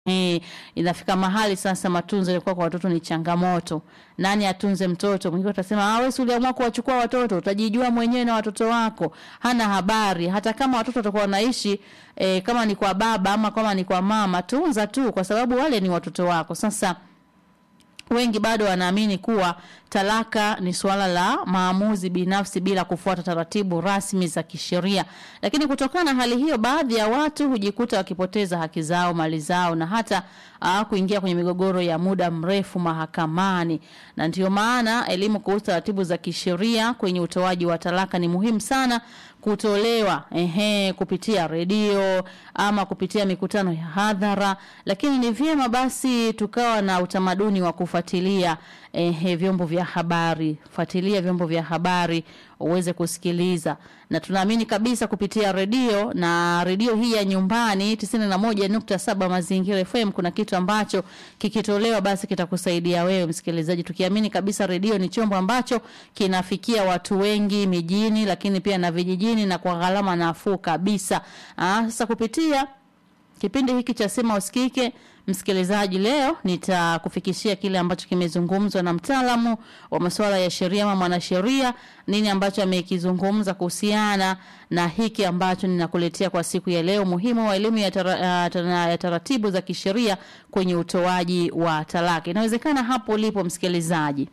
Eh, inafika mahali sasa matunzo yalikuwa kwa watoto ni changamoto. Nani atunze mtoto? Mwingine utasema ah, wewe si uliamua kuwachukua watoto, utajijua mwenyewe na watoto wako. Hana habari. Hata kama watoto watakuwa wanaishi eh, kama ni kwa baba ama kama ni kwa mama, tunza tu kwa sababu wale ni watoto wako. Sasa wengi bado wanaamini kuwa talaka ni suala la maamuzi binafsi bila kufuata taratibu rasmi za kisheria. Lakini kutokana na hali hiyo, baadhi ya watu hujikuta wakipoteza haki zao, mali zao na hata uh, kuingia kwenye migogoro ya muda mrefu mahakamani. Na ndiyo maana elimu kuhusu taratibu za kisheria kwenye utoaji wa talaka ni muhimu sana kutolewa ehe, kupitia redio ama kupitia mikutano ya hadhara, lakini ni vyema basi tukawa na utamaduni wa kufuatilia ehe, vyombo vya habari. Fuatilia vyombo vya habari uweze kusikiliza, na tunaamini kabisa kupitia redio na redio hii ya nyumbani 91.7 Mazingira FM, kuna kitu ambacho kikitolewa basi kitakusaidia wewe msikilizaji, tukiamini kabisa redio ni chombo ambacho kinafikia watu wengi mijini, lakini pia na vijijini na kwa gharama nafuu kabisa. Ah, sasa kupitia kipindi hiki cha Sema Usikike, msikilizaji, leo nitakufikishia kile ambacho kimezungumzwa na mtaalamu wa masuala ya sheria ama mwanasheria, nini ambacho amekizungumza kuhusiana na hiki ambacho ninakuletea kwa siku ya leo, muhimu wa elimu ya, tara, ya, tara, ya taratibu za kisheria kwenye utoaji wa talaka. Inawezekana hapo ulipo msikilizaji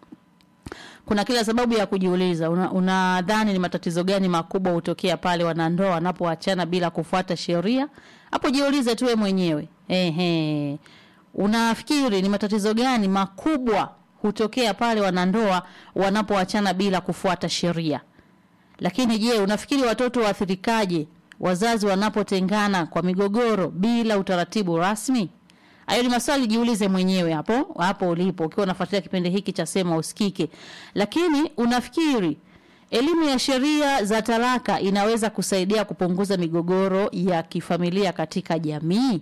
kuna kila sababu ya kujiuliza, unadhani una ni matatizo gani makubwa hutokea pale wanandoa wanapoachana bila kufuata sheria? Hapo jiulize tu wewe mwenyewe. Ehe, unafikiri ni matatizo gani makubwa hutokea pale wanandoa wanapoachana bila kufuata sheria? Lakini je, unafikiri watoto waathirikaje wazazi wanapotengana kwa migogoro bila utaratibu rasmi? Hayo ni maswali jiulize mwenyewe hapo hapo ulipo ukiwa unafuatilia kipindi hiki cha Sema Usikike. Lakini unafikiri elimu ya sheria za talaka inaweza kusaidia kupunguza migogoro ya kifamilia katika jamii?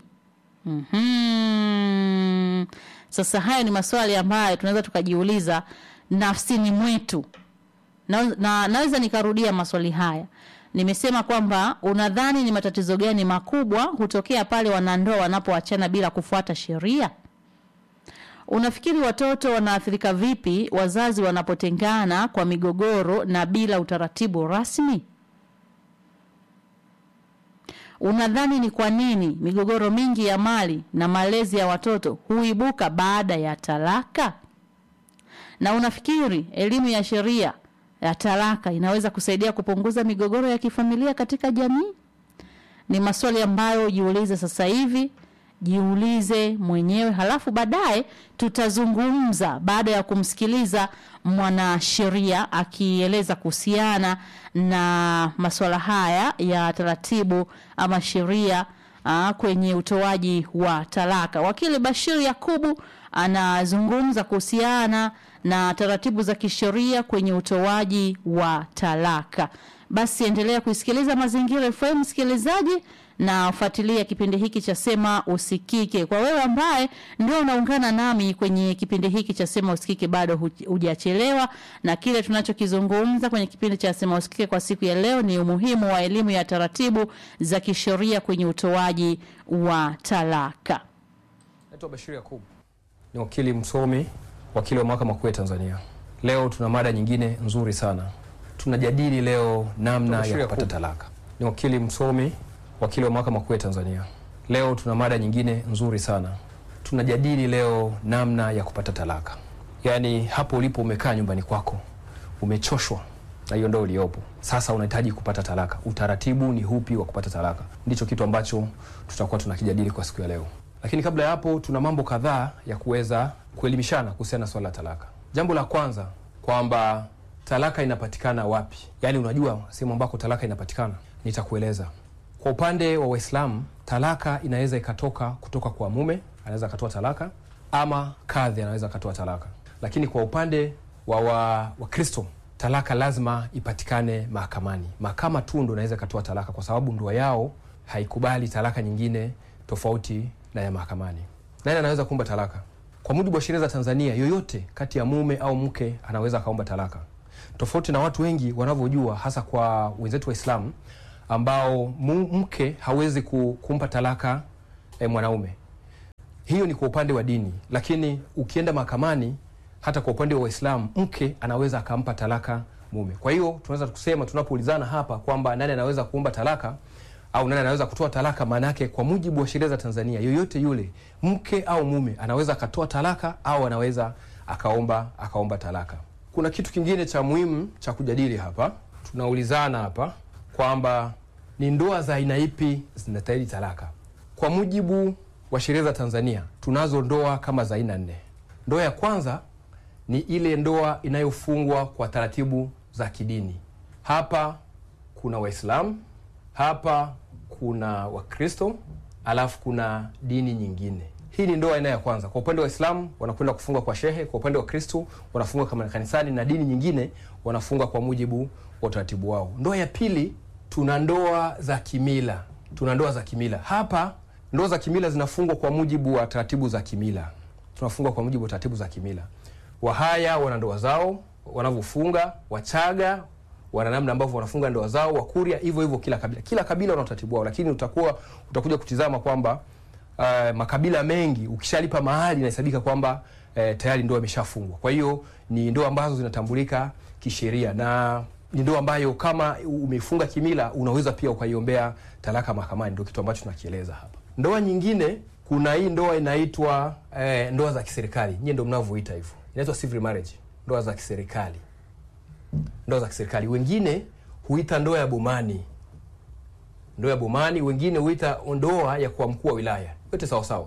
Mm-hmm. Sasa hayo ni maswali ambayo tunaweza tukajiuliza nafsini mwetu. Na, na naweza nikarudia maswali haya. Nimesema kwamba unadhani ni matatizo gani makubwa hutokea pale wanandoa wanapoachana bila kufuata sheria? Unafikiri watoto wanaathirika vipi wazazi wanapotengana kwa migogoro na bila utaratibu rasmi? Unadhani ni kwa nini migogoro mingi ya mali na malezi ya watoto huibuka baada ya talaka? Na unafikiri elimu ya sheria ya talaka inaweza kusaidia kupunguza migogoro ya kifamilia katika jamii? Ni maswali ambayo jiulize sasa hivi, jiulize mwenyewe, halafu baadaye tutazungumza baada ya kumsikiliza mwanasheria akieleza kuhusiana na masuala haya ya taratibu ama sheria aa, kwenye utoaji wa talaka. Wakili Bashir Yakubu anazungumza kuhusiana na taratibu za kisheria kwenye utoaji wa talaka. Basi endelea kuisikiliza Mazingira FM msikilizaji, na fuatilia kipindi hiki cha Sema Usikike. Kwa wewe ambaye ndio unaungana nami kwenye kipindi hiki cha Sema Usikike, bado hujachelewa, na kile tunachokizungumza kwenye kipindi cha Sema Usikike kwa siku ya leo ni umuhimu wa elimu ya taratibu za kisheria kwenye utoaji wa talaka. Naitwa Bashir Yakub, ni wakili msomi, wakili wa mahakama kuu ya Tanzania. Leo tuna mada nyingine nzuri sana, tunajadili leo namna ya kupata talaka. Ni wakili msomi wakili wa mahakama kuu ya Tanzania. Leo tuna mada nyingine nzuri sana, tunajadili leo namna ya kupata talaka. Yaani hapo ulipo umekaa nyumbani kwako, umechoshwa na hiyo ndoa uliopo, sasa unahitaji kupata talaka. Utaratibu ni hupi wa kupata talaka? Ndicho kitu ambacho tutakuwa tunakijadili kwa siku ya leo, lakini kabla ya hapo, tuna mambo kadhaa ya kuweza kuelimishana kuhusiana na swala la talaka. Jambo la kwanza kwamba talaka inapatikana wapi, yaani unajua sehemu ambako talaka inapatikana. Nitakueleza. Kwa upande wa Waislamu talaka inaweza ikatoka kutoka kwa mume, anaweza akatoa talaka, ama kadhi anaweza akatoa talaka. Lakini kwa upande wa Wakristo wa talaka lazima ipatikane mahakamani. Mahakama tu ndo inaweza ikatoa talaka, kwa sababu ndoa yao haikubali talaka nyingine tofauti na ya mahakamani. Nani anaweza kuomba talaka? Kwa mujibu wa sheria za Tanzania, yoyote kati ya mume au mke anaweza akaomba talaka, tofauti na watu wengi wanavyojua, hasa kwa wenzetu Waislamu ambao mke hawezi kumpa talaka e, mwanaume Hiyo ni kwa upande wa dini, lakini ukienda mahakamani, hata kwa upande wa Waislamu, mke anaweza akampa talaka mume. Kwa hiyo tunaweza kusema tunapoulizana hapa kwamba nani anaweza kuomba talaka au nani anaweza kutoa talaka, maana yake kwa mujibu wa sheria za Tanzania, yoyote yule mke au mume anaweza akatoa talaka au anaweza akaomba akaomba talaka. Kuna kitu kingine cha muhimu cha kujadili hapa, tunaulizana hapa kwamba ni ndoa za aina ipi zinastahili talaka. Kwa mujibu wa sheria za Tanzania tunazo ndoa kama za aina nne. Ndoa ya kwanza ni ile ndoa inayofungwa kwa taratibu za kidini. Hapa kuna Waislamu, hapa kuna Wakristo, alafu kuna dini nyingine. Hii ni ndoa aina ya kwanza. Kwa upande wa Waislamu wanakwenda kufunga kwa shehe, kwa upande wa Kristo wanafunga kama kanisani, na dini nyingine wanafunga kwa mujibu wa utaratibu wao. Ndoa ya pili, tuna ndoa za kimila. Tuna ndoa za kimila hapa ndoa za kimila zinafungwa kwa mujibu wa taratibu za kimila. Tunafungwa kwa mujibu wa taratibu za kimila. Wahaya wana ndoa zao wanavyofunga, Wachaga wana namna ambavyo wanafunga ndoa zao, Wakuria hivyo hivyo, kila kabila kila kabila wana utaratibu wao, lakini utakuwa utakuja kutizama kwamba uh, makabila mengi ukishalipa mahali inahesabika kwamba uh, tayari ndoa imeshafungwa. Kwa hiyo ni ndoa ambazo zinatambulika kisheria na ni ndoa ambayo kama umefunga kimila unaweza pia ukaiombea talaka mahakamani. Ndio kitu ambacho tunakieleza hapa. Ndoa nyingine, kuna hii ndoa inaitwa eh, ndoa za kiserikali. Nyie ndio mnavyoita hivyo, inaitwa civil marriage, ndoa za kiserikali. Ndoa za kiserikali, wengine huita ndoa ya bomani, ndoa ya bomani, wengine huita ndoa ya kwa mkuu wa wilaya. Yote sawa sawa,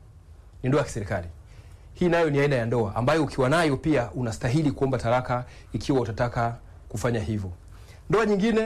ni ndoa ya kiserikali. Hii nayo ni aina ya ndoa ambayo ukiwa nayo pia unastahili kuomba talaka ikiwa utataka kufanya hivyo. Ndoa nyingine,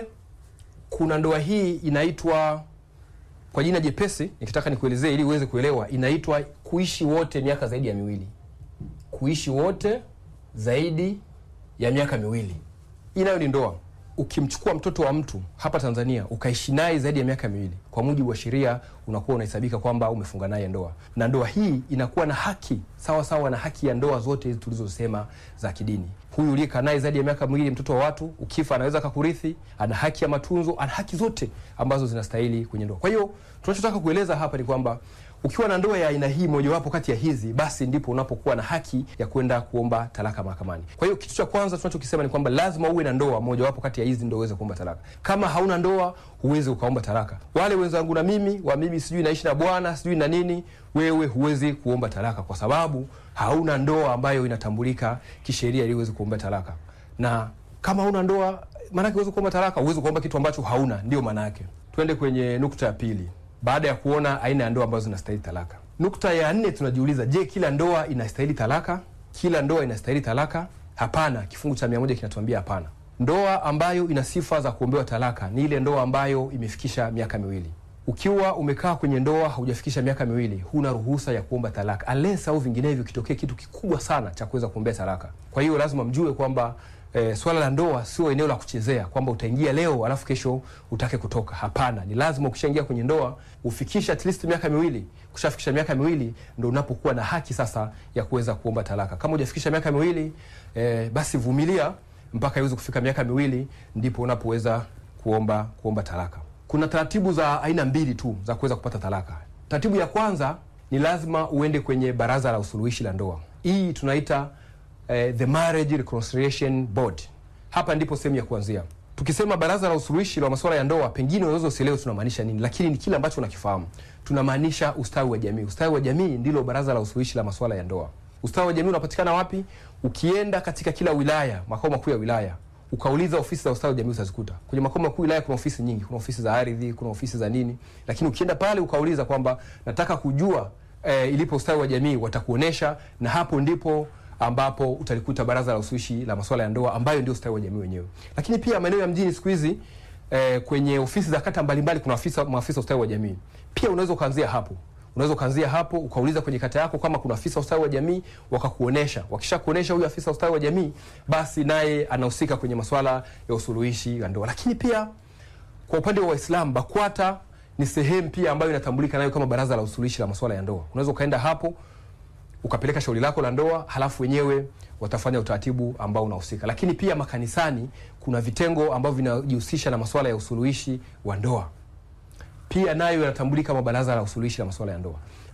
kuna ndoa hii inaitwa kwa jina jepesi, nikitaka nikuelezee ili uweze kuelewa, inaitwa kuishi wote miaka zaidi ya miwili. Kuishi wote zaidi ya miaka miwili, hii nayo ni ndoa. Ukimchukua mtoto wa mtu hapa Tanzania ukaishi naye zaidi ya miaka miwili, kwa mujibu wa sheria unakuwa unahesabika kwamba umefunga naye ndoa, na ndoa hii inakuwa na haki sawa sawa na haki ya ndoa zote hizi tulizosema za kidini. Huyu uliyekaa naye zaidi ya miaka miwili, mtoto wa watu, ukifa anaweza kakurithi, ana haki ya matunzo, ana haki zote ambazo zinastahili kwenye ndoa. Kwa hiyo tunachotaka kueleza hapa ni kwamba ukiwa na ndoa ya aina hii mojawapo kati ya hizi, basi ndipo unapokuwa na haki ya kwenda kuomba talaka mahakamani. Kwa hiyo kitu cha kwanza tunachokisema ni kwamba lazima uwe na ndoa mojawapo kati ya hizi ndio uweze kuomba talaka. Kama hauna ndoa, huwezi ukaomba talaka. Wale wenzangu na mimi wa mimi sijui naishi na bwana sijui na nini, wewe huwezi kuomba talaka kwa sababu hauna ndoa ambayo inatambulika kisheria ili uweze kuomba talaka. Na kama hauna ndoa, maana yake uweze kuomba talaka, uweze kuomba kitu ambacho hauna, ndio maana yake. Twende kwenye nukta ya pili baada ya kuona aina ya ndoa ambazo zinastahili talaka. Nukta ya nne tunajiuliza, je, kila ndoa inastahili talaka? Kila ndoa inastahili talaka? Hapana, kifungu cha mia moja kinatuambia hapana. Ndoa ambayo ina sifa za kuombewa talaka ni ile ndoa ambayo imefikisha miaka miwili. Ukiwa umekaa kwenye ndoa haujafikisha miaka miwili, huna ruhusa ya kuomba talaka unless au vinginevyo kitokee kitu kikubwa sana cha kuweza kuombea talaka. Kwa hiyo lazima mjue kwamba E, swala la ndoa sio eneo la kuchezea kwamba utaingia leo alafu kesho utake kutoka. Hapana, ni lazima ukishaingia kwenye ndoa ufikisha at least miaka miwili. Ukishafikisha miaka miwili ndo unapokuwa na haki sasa ya kuweza kuomba talaka. Kama hujafikisha miaka miwili e, basi vumilia mpaka iweze kufika miaka miwili ndipo unapoweza kuomba kuomba talaka. Kuna taratibu za aina mbili tu za kuweza kupata talaka. Taratibu ya kwanza ni lazima uende kwenye baraza la usuluhishi la ndoa. Hii tunaita Uh, the Marriage Reconciliation Board. Hapa ndipo sehemu ya kuanzia. Tukisema baraza la usuluhishi la masuala ya ndoa, pengine unaweza usielewe tunamaanisha nini, lakini ni kile ambacho unakifahamu. Tunamaanisha ustawi wa jamii. Ustawi wa jamii ndilo baraza la usuluhishi la masuala ya ndoa. Ustawi wa jamii unapatikana wapi? Ukienda katika kila wilaya, makao makuu ya wilaya, ukauliza ofisi za ustawi wa jamii utazikuta. Kwenye makao makuu wilaya kuna ofisi nyingi, kuna ofisi za ardhi, kuna ofisi za nini, lakini ukienda pale ukauliza kwamba nataka kujua eh, ilipo ustawi wa jamii, watakuonesha na hapo ndipo ambapo utalikuta baraza la usuluhishi la masuala ya ndoa ambayo ndio ustawi wa jamii wenyewe. Lakini pia maeneo ya mjini siku hizi eh, kwenye ofisi za kata mbalimbali kuna afisa maafisa ustawi wa jamii. Pia unaweza ukaanzia hapo. Unaweza ukaanzia hapo ukauliza kwenye kata yako kama kuna afisa ustawi wa jamii wakakuonesha. Wakisha kuonesha huyu afisa ustawi wa jamii, basi naye anahusika kwenye masuala ya usuluhishi wa ndoa. Lakini pia kwa upande wa Waislamu BAKWATA ni sehemu pia ambayo inatambulika nayo kama baraza la usuluhishi la masuala ya ndoa. Unaweza ukaenda hapo ukapeleka shauri lako la ndoa, halafu wenyewe watafanya utaratibu ambao unahusika. Lakini pia makanisani kuna vitengo ambavyo vinajihusisha na masuala ya usuluhishi wa ndoa, pia nayo yanatambulika kama baraza la usuluhishi la masuala ya ndoa.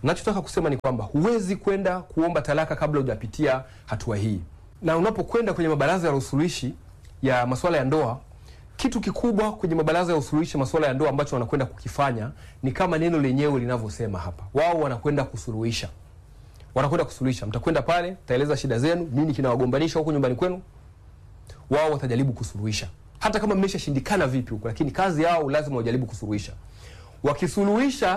Nachotaka kusema ni kwamba huwezi kwenda kuomba talaka kabla hujapitia hatua hii, na unapokwenda kwenye mabaraza ya usuluhishi ya masuala ya ndoa, kitu kikubwa kwenye mabaraza ya usuluhishi masuala ya ndoa ambacho wanakwenda kukifanya ni kama neno lenyewe linavyosema hapa, wao wanakwenda kusuluhisha wanakwenda kusuluhisha. Mtakwenda pale, mtaeleza shida zenu, nini kinawagombanisha huko nyumbani kwenu, wao watajaribu kusuluhisha, hata kama mmeshashindikana vipi huko, lakini kazi yao lazima wajaribu kusuluhisha. Wakisuluhisha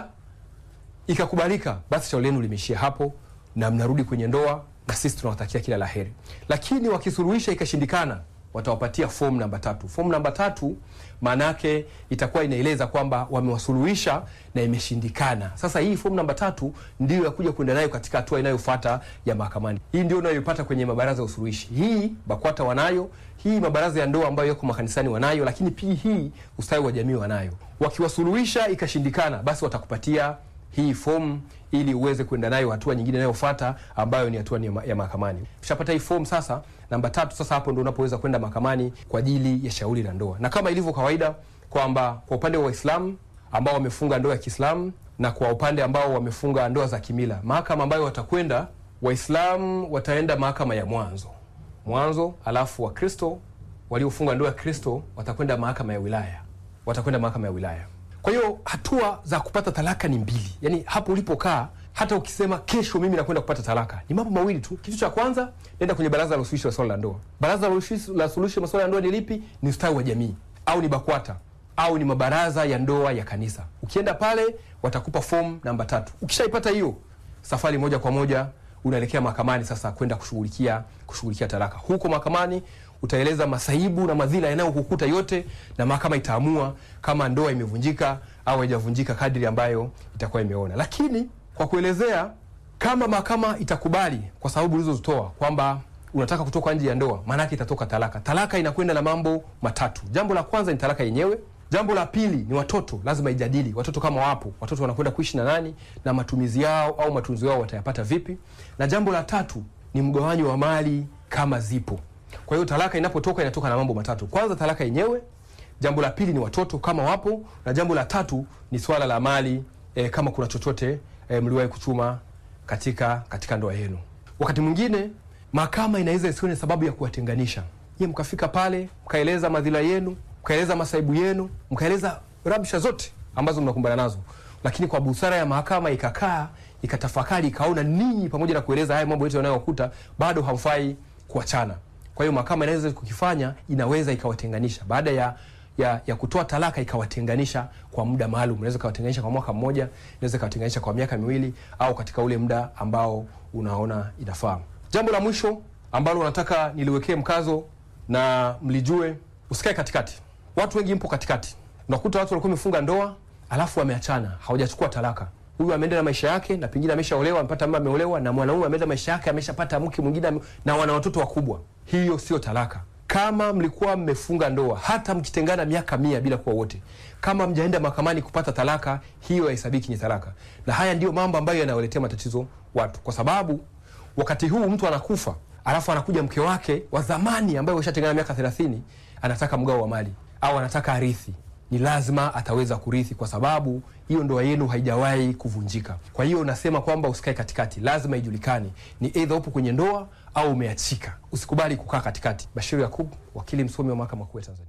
ikakubalika, basi shauri lenu limeishia hapo na mnarudi kwenye ndoa, na sisi tunawatakia kila la heri. Lakini wakisuluhisha ikashindikana, watawapatia fomu namba tatu. Fomu namba tatu maana yake itakuwa inaeleza kwamba wamewasuluhisha na imeshindikana. Sasa hii fomu namba tatu ndio ya kuja kwenda nayo katika hatua inayofuata ya mahakamani. Hii ndio unayoipata kwenye mabaraza ya usuluhishi. Hii BAKWATA wanayo, hii mabaraza ya ndoa ambayo yako makanisani wanayo, lakini pia hii ustawi wa jamii wanayo. Wakiwasuluhisha ikashindikana, basi watakupatia hii fomu ili uweze kwenda nayo hatua nyingine inayofuata ambayo ni hatua ya mahakamani. Ushapata hii fomu sasa, namba tatu, sasa hapo ndio unapoweza kwenda mahakamani kwa ajili ya shauri la ndoa, na kama ilivyo kawaida kwamba kwa upande wa Waislamu ambao wamefunga ndoa ya Kiislamu na kwa upande ambao wamefunga ndoa za kimila, mahakama ambayo watakwenda, Waislamu wataenda mahakama ya mwanzo mwanzo, alafu Wakristo waliofunga ndoa ya Kristo watakwenda mahakama ya wilaya, watakwenda mahakama ya wilaya. Kwa hiyo hatua za kupata talaka ni mbili, yaani hapo ulipokaa, hata ukisema kesho mimi nakwenda kupata talaka, ni mambo mawili tu. Kitu cha kwanza, nenda kwenye baraza la usuluhishi wa swala la ndoa. Baraza la suluhishi la swala la ndoa ni lipi? Ni ustawi wa jamii au ni BAKWATA au ni mabaraza ya ndoa ya kanisa. Ukienda pale, watakupa fomu namba tatu. Ukishaipata hiyo, safari moja kwa moja unaelekea mahakamani sasa kwenda kushughulikia kushughulikia talaka. Huko mahakamani utaeleza masaibu na madhila yanayokukuta yote, na mahakama itaamua kama ndoa imevunjika au haijavunjika kadri ambayo itakuwa imeona. Lakini kwa kuelezea, kama mahakama itakubali kwa sababu ulizozitoa kwamba unataka kutoka nje ya ndoa, maana yake itatoka talaka. Talaka inakwenda na mambo matatu. Jambo la kwanza ni talaka yenyewe. Jambo la pili ni watoto, lazima ijadili watoto kama wapo, watoto wanakwenda kuishi na nani na matumizi yao au matunzo yao watayapata vipi, na jambo la tatu ni mgawanyo wa mali kama zipo. Kwa hiyo talaka inapotoka inatoka na mambo matatu. Kwanza talaka yenyewe, jambo la pili ni watoto kama wapo, na jambo la tatu ni swala la mali e, kama kuna chochote e, mliwahi kuchuma katika katika ndoa yenu. Wakati mwingine mahakama inaweza isione sababu ya kuwatenganisha nyie, mkafika pale mkaeleza madhila yenu, mkaeleza masaibu yenu, mkaeleza rabsha zote ambazo mnakumbana nazo, lakini kwa busara ya mahakama ikakaa ikatafakari, ikaona ninyi pamoja na kueleza haya mambo yote yanayokuta bado hamfai kuachana. Kwa hiyo mahakama inaweza kukifanya, inaweza ikawatenganisha baada ya ya, ya kutoa talaka ikawatenganisha kwa muda maalum. Inaweza ikawatenganisha kwa mwaka mmoja, inaweza ikawatenganisha kwa miaka miwili, au katika ule muda ambao unaona inafaa. Jambo la mwisho ambalo nataka niliwekee mkazo na mlijue, usikae katikati. Watu wengi mpo katikati, unakuta watu walikuwa wamefunga ndoa alafu wameachana, hawajachukua talaka. Huyu ameenda na maisha yake na pengine ameshaolewa, amepata mama, ameolewa na mwanaume, ameenda maisha yake, ameshapata mke mwingine na wana watoto wakubwa. Hiyo sio talaka. Kama mlikuwa mmefunga ndoa, hata mkitengana miaka mia bila kuwa wote, kama mjaenda mahakamani kupata talaka, hiyo haihesabiki ni talaka. Na haya ndiyo mambo ambayo yanawaletea matatizo watu, kwa sababu wakati huu mtu anakufa, alafu anakuja mke wake wa zamani ambaye washatengana miaka thelathini, anataka mgao wa mali au anataka arithi ni lazima ataweza kurithi kwa sababu hiyo ndoa yenu haijawahi kuvunjika. Kwa hiyo nasema kwamba usikae katikati, lazima ijulikane ni eidha upo kwenye ndoa au umeachika. Usikubali kukaa katikati. Bashiru Yakub, wakili msomi wa mahakama kuu ya Tanzania.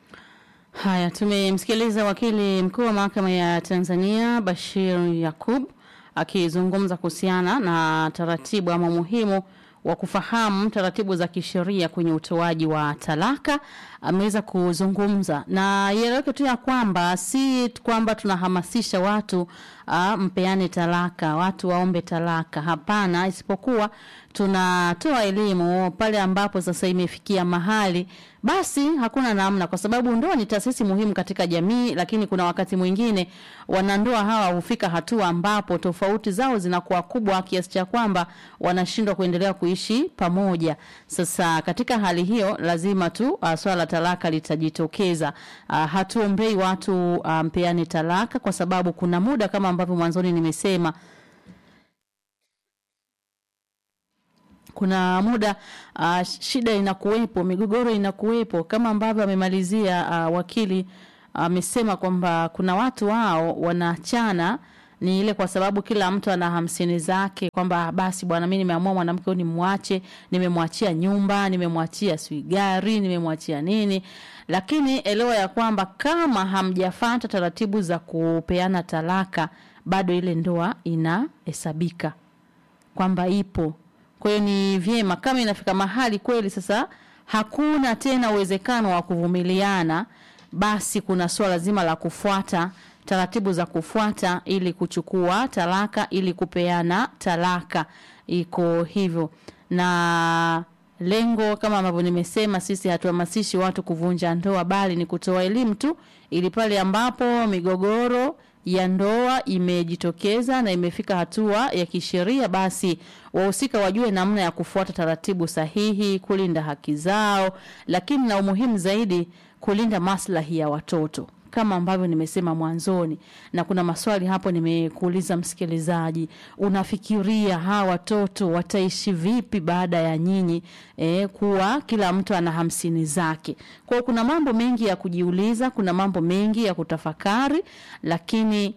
Haya, tumemsikiliza wakili mkuu wa mahakama ya Tanzania Bashir Yakub akizungumza kuhusiana na taratibu ama muhimu wa kufahamu taratibu za kisheria kwenye utoaji wa talaka. Ameweza kuzungumza na ieleweke tu ya kwamba si kwamba tunahamasisha watu uh, mpeane talaka, watu waombe talaka. Hapana, isipokuwa tunatoa elimu pale ambapo sasa imefikia mahali basi hakuna namna, kwa sababu ndoa ni taasisi muhimu katika jamii, lakini kuna wakati mwingine wanandoa hawa hufika hatua ambapo tofauti zao zinakuwa kubwa kiasi cha kwamba wanashindwa kuendelea kuishi pamoja. Sasa katika hali hiyo, lazima tu uh, swala la talaka litajitokeza. Uh, hatuombei watu uh, mpeane talaka, kwa sababu kuna muda kama ambavyo mwanzoni nimesema kuna muda uh, shida inakuwepo, migogoro inakuwepo, kama ambavyo amemalizia uh, wakili amesema uh, kwamba kuna watu wao wanaachana ni ile kwa sababu kila mtu ana hamsini zake kwamba basi bwana mi nimeamua mwanamke huyu nimwache nimemwachia nyumba nimemwachia sijui gari nimemwachia nini lakini elewa ya kwamba kama hamjafata taratibu za kupeana talaka bado ile ndoa inahesabika kwamba ipo kwa hiyo ni vyema kama inafika mahali kweli sasa hakuna tena uwezekano wa kuvumiliana basi kuna suala zima la kufuata taratibu za kufuata ili kuchukua talaka ili kupeana talaka iko hivyo na lengo kama ambavyo nimesema sisi hatuhamasishi watu kuvunja ndoa bali ni kutoa elimu tu ili pale ambapo migogoro ya ndoa imejitokeza na imefika hatua ya kisheria basi wahusika wajue namna ya kufuata taratibu sahihi kulinda haki zao lakini na umuhimu zaidi kulinda maslahi ya watoto kama ambavyo nimesema mwanzoni na kuna maswali hapo nimekuuliza msikilizaji unafikiria hawa watoto wataishi vipi baada ya nyinyi e, kuwa kila mtu ana hamsini zake kwa hiyo kuna mambo mengi ya kujiuliza kuna mambo mengi ya kutafakari lakini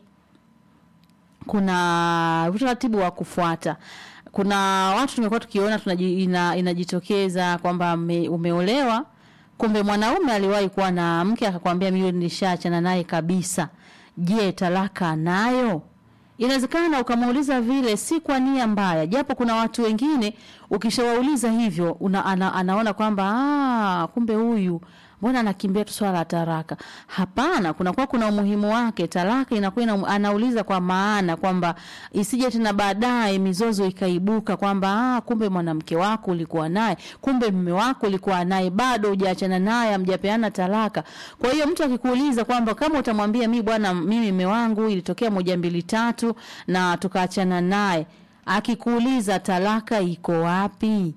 kuna utaratibu wa kufuata kuna watu tumekuwa tukiona tunaji, ina, inajitokeza kwamba ume, umeolewa kumbe mwanaume aliwahi kuwa na mke akakwambia mimi nilishaachana naye kabisa je talaka nayo inawezekana ukamuuliza vile si kwa nia mbaya japo kuna watu wengine ukishawauliza hivyo una, ana, anaona kwamba "Ah, kumbe huyu mbona anakimbia tu swala la taraka hapana kunakuwa kuna umuhimu wake talaka inakuwa ina, anauliza kwa maana kwamba isije tena baadaye mizozo ikaibuka kwamba ah, kumbe mwanamke wako ulikuwa naye kumbe mume wako ulikuwa naye bado hujaachana naye hamjapeana talaka kwa hiyo mtu akikuuliza kwamba kama utamwambia mi bwana mimi mume wangu ilitokea moja mbili tatu na tukaachana naye akikuuliza talaka iko wapi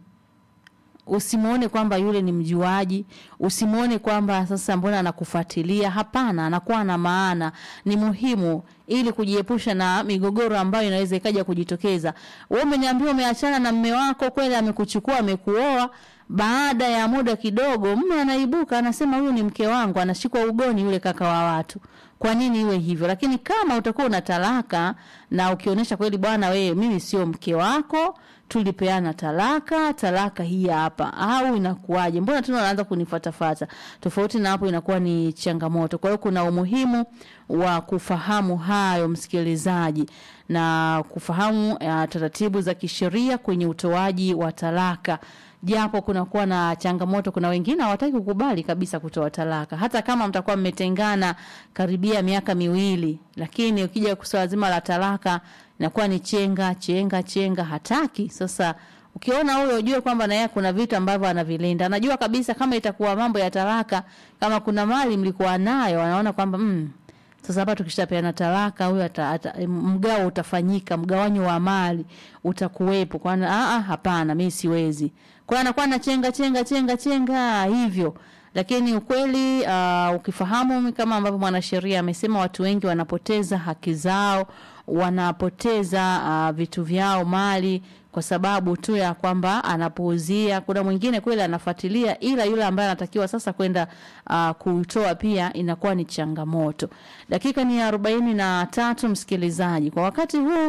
usimwone kwamba yule ni mjuaji usimwone kwamba sasa mbona anakufuatilia hapana anakuwa na maana ni muhimu ili kujiepusha na migogoro ambayo inaweza ikaja kujitokeza wewe umeniambia umeachana na mme wako kweli amekuchukua amekuoa baada ya muda kidogo mme anaibuka anasema huyu ni mke wangu anashikwa ugoni yule kaka wa watu kwa nini iwe hivyo lakini kama utakuwa una talaka na ukionyesha kweli bwana wewe mimi sio mke wako tulipeana talaka talaka hii hapa au inakuwaje mbona tena unaanza kunifatafata tofauti na hapo inakuwa ni changamoto kwa hiyo kuna umuhimu wa kufahamu hayo msikilizaji na kufahamu uh, taratibu za kisheria kwenye utoaji wa talaka japo kunakuwa na changamoto kuna wengine hawataki kukubali kabisa kutoa talaka hata kama mtakuwa mmetengana karibia miaka miwili lakini ukija swala zima la talaka inakuwa ni chenga chenga chenga hataki sasa ukiona huyo ujue kwamba na yeye kuna vitu ambavyo anavilinda anajua kabisa kama itakuwa mambo ya talaka kama kuna mali mlikuwa nayo anaona kwamba mm, sasa hapa tukishapeana talaka huyo ata, ata, mgao utafanyika mgawanyo wa mali utakuwepo kwa ah hapana mimi siwezi kwa anakuwa na chenga chenga chenga chenga hivyo lakini ukweli uh, ukifahamu kama ambavyo mwanasheria amesema watu wengi wanapoteza haki zao wanapoteza uh, vitu vyao mali kwa sababu tu ya kwamba anapuuzia kuna mwingine kweli anafuatilia ila yule ambaye anatakiwa sasa kwenda uh, kutoa pia inakuwa ni changamoto dakika ni arobaini na tatu msikilizaji kwa wakati huu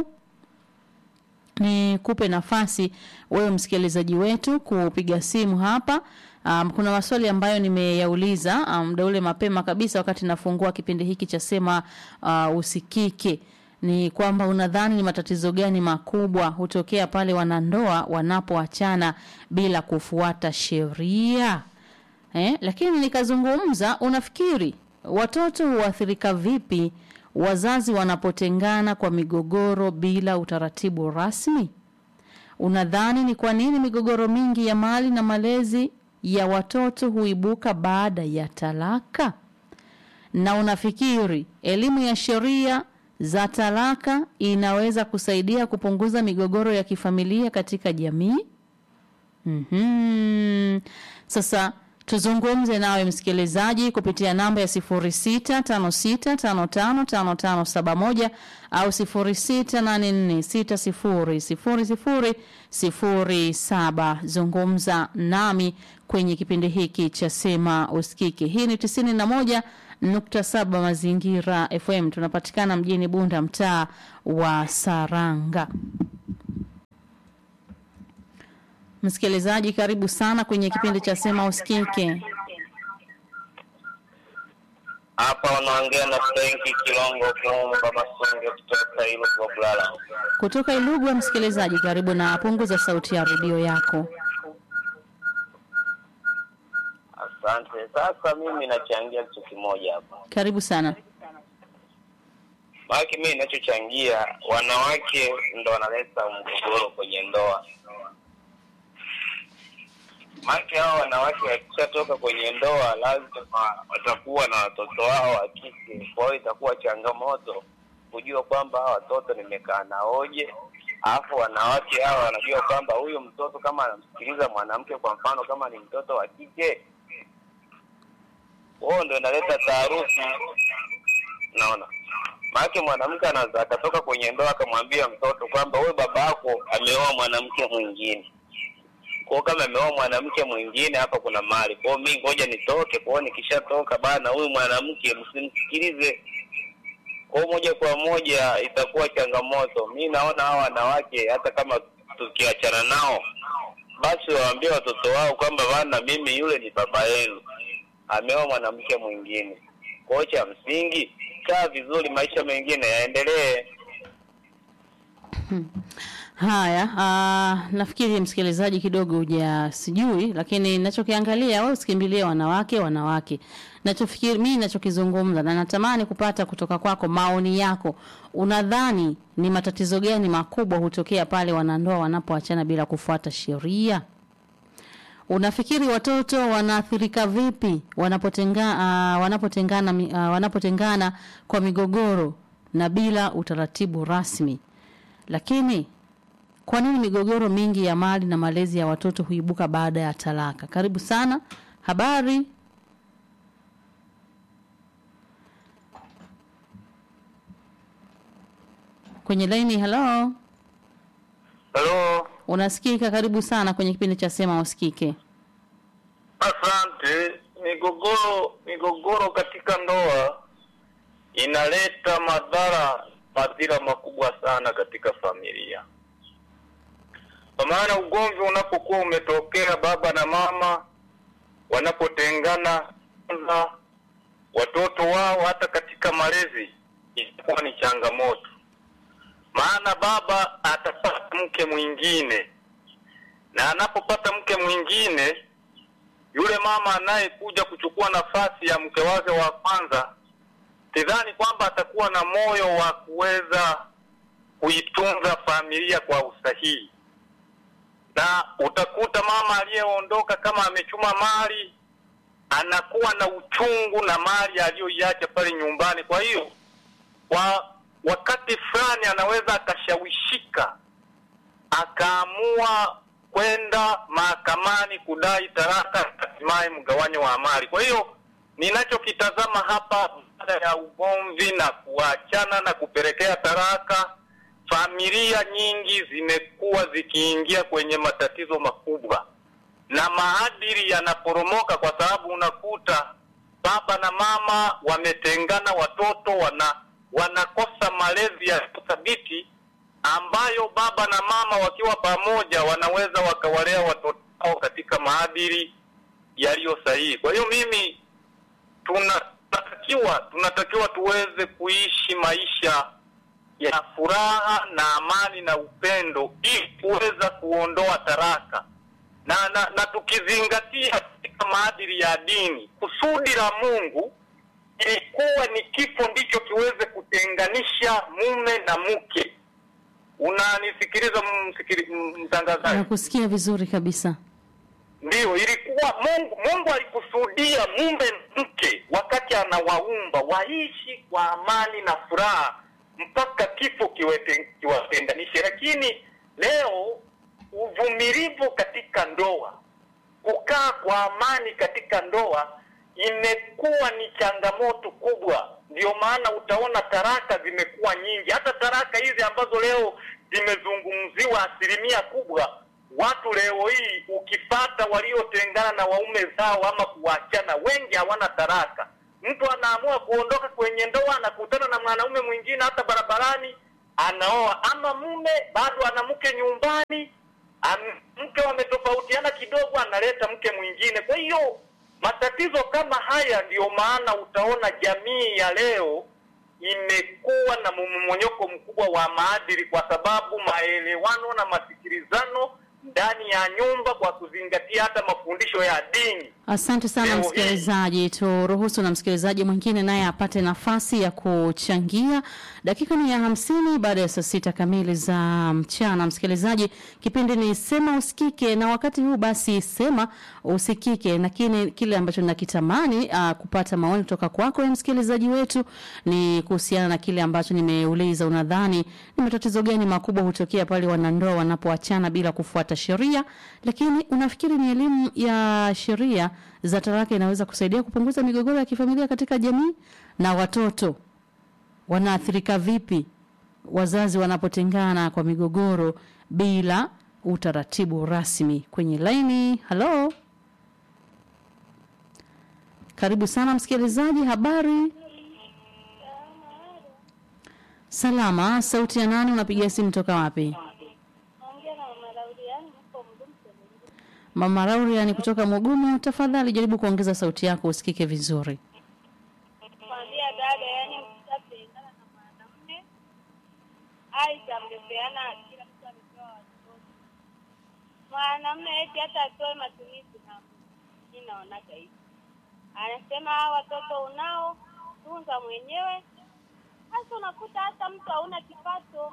ni kupe nafasi wewe msikilizaji wetu kupiga simu hapa Um, kuna maswali ambayo nimeyauliza muda um, ule mapema kabisa wakati nafungua kipindi hiki cha sema uh, usikike ni kwamba unadhani ni matatizo gani makubwa hutokea pale wanandoa wanapoachana bila kufuata sheria eh? Lakini nikazungumza, unafikiri watoto huathirika vipi wazazi wanapotengana kwa migogoro bila utaratibu rasmi? Unadhani ni kwa nini migogoro mingi ya mali na malezi ya watoto huibuka baada ya talaka? Na unafikiri elimu ya sheria za talaka inaweza kusaidia kupunguza migogoro ya kifamilia katika jamii? Mm-hmm. Sasa tuzungumze nawe msikilizaji kupitia namba ya 0656555571 au 0684600007. Zungumza nami kwenye kipindi hiki cha Sema Usikike. Hii ni 91 nukta saba Mazingira FM. Tunapatikana mjini Bunda, mtaa wa Saranga. Msikilizaji, karibu sana kwenye kipindi cha Sema Usikike. Hapa unaongea na Frenki Kilongo Kiumba Masunge kutoka Ilugwa Bulala. Kutoka Ilugwa, msikilizaji, karibu na punguza sauti ya redio yako. Asante. Sasa mimi nachangia kitu kimoja hapa, Karibu sana. maana mimi ninachochangia, wanawake ndo wanaleta mgogoro kwenye ndoa. Maana hao wanawake wakishatoka kwenye ndoa, lazima watakuwa na watoto wao wa kike. Kwa hiyo itakuwa changamoto kujua kwamba hawa watoto nimekaa naoje, alafu wanawake hawa wanajua kwamba huyu mtoto kama anamsikiliza mwanamke, kwa mfano kama ni mtoto wa kike, wao ndo inaleta taharuki. Naona maana mwanamke anaweza akatoka kwenye ndoa akamwambia mtoto kwamba wewe baba yako ameoa mwanamke mwingine kwao kama ameoa mwanamke mwingine hapa kuna mali kwao mi ngoja nitoke kwao nikishatoka bana huyu mwanamke msimsikilize kwao moja kwa moja itakuwa changamoto mi naona hawa wanawake hata kama tukiachana nao basi waambie watoto wao kwamba bana mimi yule ni baba yenu ameoa mwanamke mwingine kwao cha msingi kaa vizuri maisha mengine yaendelee Haya, uh, nafikiri msikilizaji kidogo huja sijui, lakini ninachokiangalia wewe usikimbilie wanawake wanawake. Nachofikiri mimi ninachokizungumza na natamani kupata kutoka kwako maoni yako. Unadhani ni matatizo gani makubwa hutokea pale wanandoa wanapoachana bila kufuata sheria? Unafikiri watoto wanaathirika vipi wanapotenga, uh, wanapotengana mi- uh, wanapotengana kwa migogoro na bila utaratibu rasmi? Lakini kwa nini migogoro mingi ya mali na malezi ya watoto huibuka baada ya talaka? Karibu sana. Habari? Kwenye laini, hello. halo Unasikika? Karibu sana kwenye kipindi cha Sema Usikike. Asante. Migogoro migogoro katika ndoa inaleta madhara madhira makubwa sana katika familia, kwa maana ugomvi unapokuwa umetokea, baba na mama wanapotengana, kwanza watoto wao hata katika malezi itakuwa ni changamoto, maana baba atapata mke mwingine, na anapopata mke mwingine yule mama anayekuja kuchukua nafasi ya mke wake wa kwanza, sidhani kwamba atakuwa na moyo wa kuweza kuitunza familia kwa usahihi, na utakuta mama aliyeondoka kama amechuma mali anakuwa na uchungu na mali aliyoiacha pale nyumbani. Kwa hiyo kwa wakati fulani anaweza akashawishika akaamua kwenda mahakamani kudai talaka, hatimaye mgawanyo wa mali. Kwa hiyo ninachokitazama hapa, baada ya ugomvi na kuachana na kupelekea talaka, familia nyingi zimekuwa zikiingia kwenye matatizo makubwa na maadili yanaporomoka, kwa sababu unakuta baba na mama wametengana, watoto wana wanakosa malezi ya thabiti ambayo baba na mama wakiwa pamoja wanaweza wakawalea watoto wao katika maadili yaliyo sahihi. Kwa hiyo mimi tuna- tunatakiwa tunatakiwa tuweze kuishi maisha ya furaha na amani na upendo ili kuweza kuondoa taraka na, na, na tukizingatia katika maadili ya dini, kusudi la Mungu ilikuwa ni kifo ndicho kiweze kutenganisha mume na mke. Unanisikiliza msikili- m- mtangazaji? Nakusikia vizuri kabisa. Ndiyo, ilikuwa Mungu. Mungu alikusudia mume na mke wakati anawaumba waishi kwa amani na furaha mpaka kifo kiwete- kiwatenganishe. Lakini leo uvumilivu katika ndoa, kukaa kwa amani katika ndoa imekuwa ni changamoto kubwa. Ndio maana utaona taraka zimekuwa nyingi, hata taraka hizi ambazo leo zimezungumziwa asilimia kubwa watu leo hii ukipata waliotengana na waume zao ama kuachana, wengi hawana taraka. mtu anaamua kuondoka kwenye ndoa, anakutana na mwanaume mwingine hata barabarani, anaoa, ama mume bado ana mke nyumbani, am- mke wametofautiana kidogo, analeta mke mwingine. Kwa hiyo matatizo kama haya, ndiyo maana utaona jamii ya leo imekuwa na mmomonyoko mkubwa wa maadili, kwa sababu maelewano na masikilizano ndani ya nyumba, kwa kuzingatia hata mafundisho ya dini Asante sana Leo hii. msikilizaji, turuhusu na msikilizaji mwingine naye apate nafasi ya kuchangia. Dakika ni ya hamsini baada ya saa sita kamili za mchana. Msikilizaji, kipindi ni sema usikike, na wakati huu basi sema usikike, lakini kile ambacho nakitamani uh, kupata maoni kutoka kwako ya msikilizaji wetu ni kuhusiana na kile ambacho nimeuliza. Unadhani ni matatizo gani makubwa hutokea pale wanandoa wanapoachana bila kufuata sheria? Lakini unafikiri ni elimu ya sheria za talaka inaweza kusaidia kupunguza migogoro ya kifamilia katika jamii? Na watoto wanaathirika vipi wazazi wanapotengana kwa migogoro bila utaratibu rasmi? Kwenye laini, halo, karibu sana msikilizaji, habari? Salama, sauti ya nani? Unapiga simu toka wapi? Naongea na mama Lauriani mko mgumu Selengi. Mama Rauriani kutoka Mugumu, tafadhali jaribu kuongeza sauti yako usikike vizuri. Kwambia dada, yani mkishapendana na mwanamume aidha mmepeana, kila mtu amepewa watoto, mwanamume eti hata atoe matumizi na mi naonaga hivi, anasema hawa watoto unao tunza mwenyewe. Sasa unakuta hata mtu hauna kipato.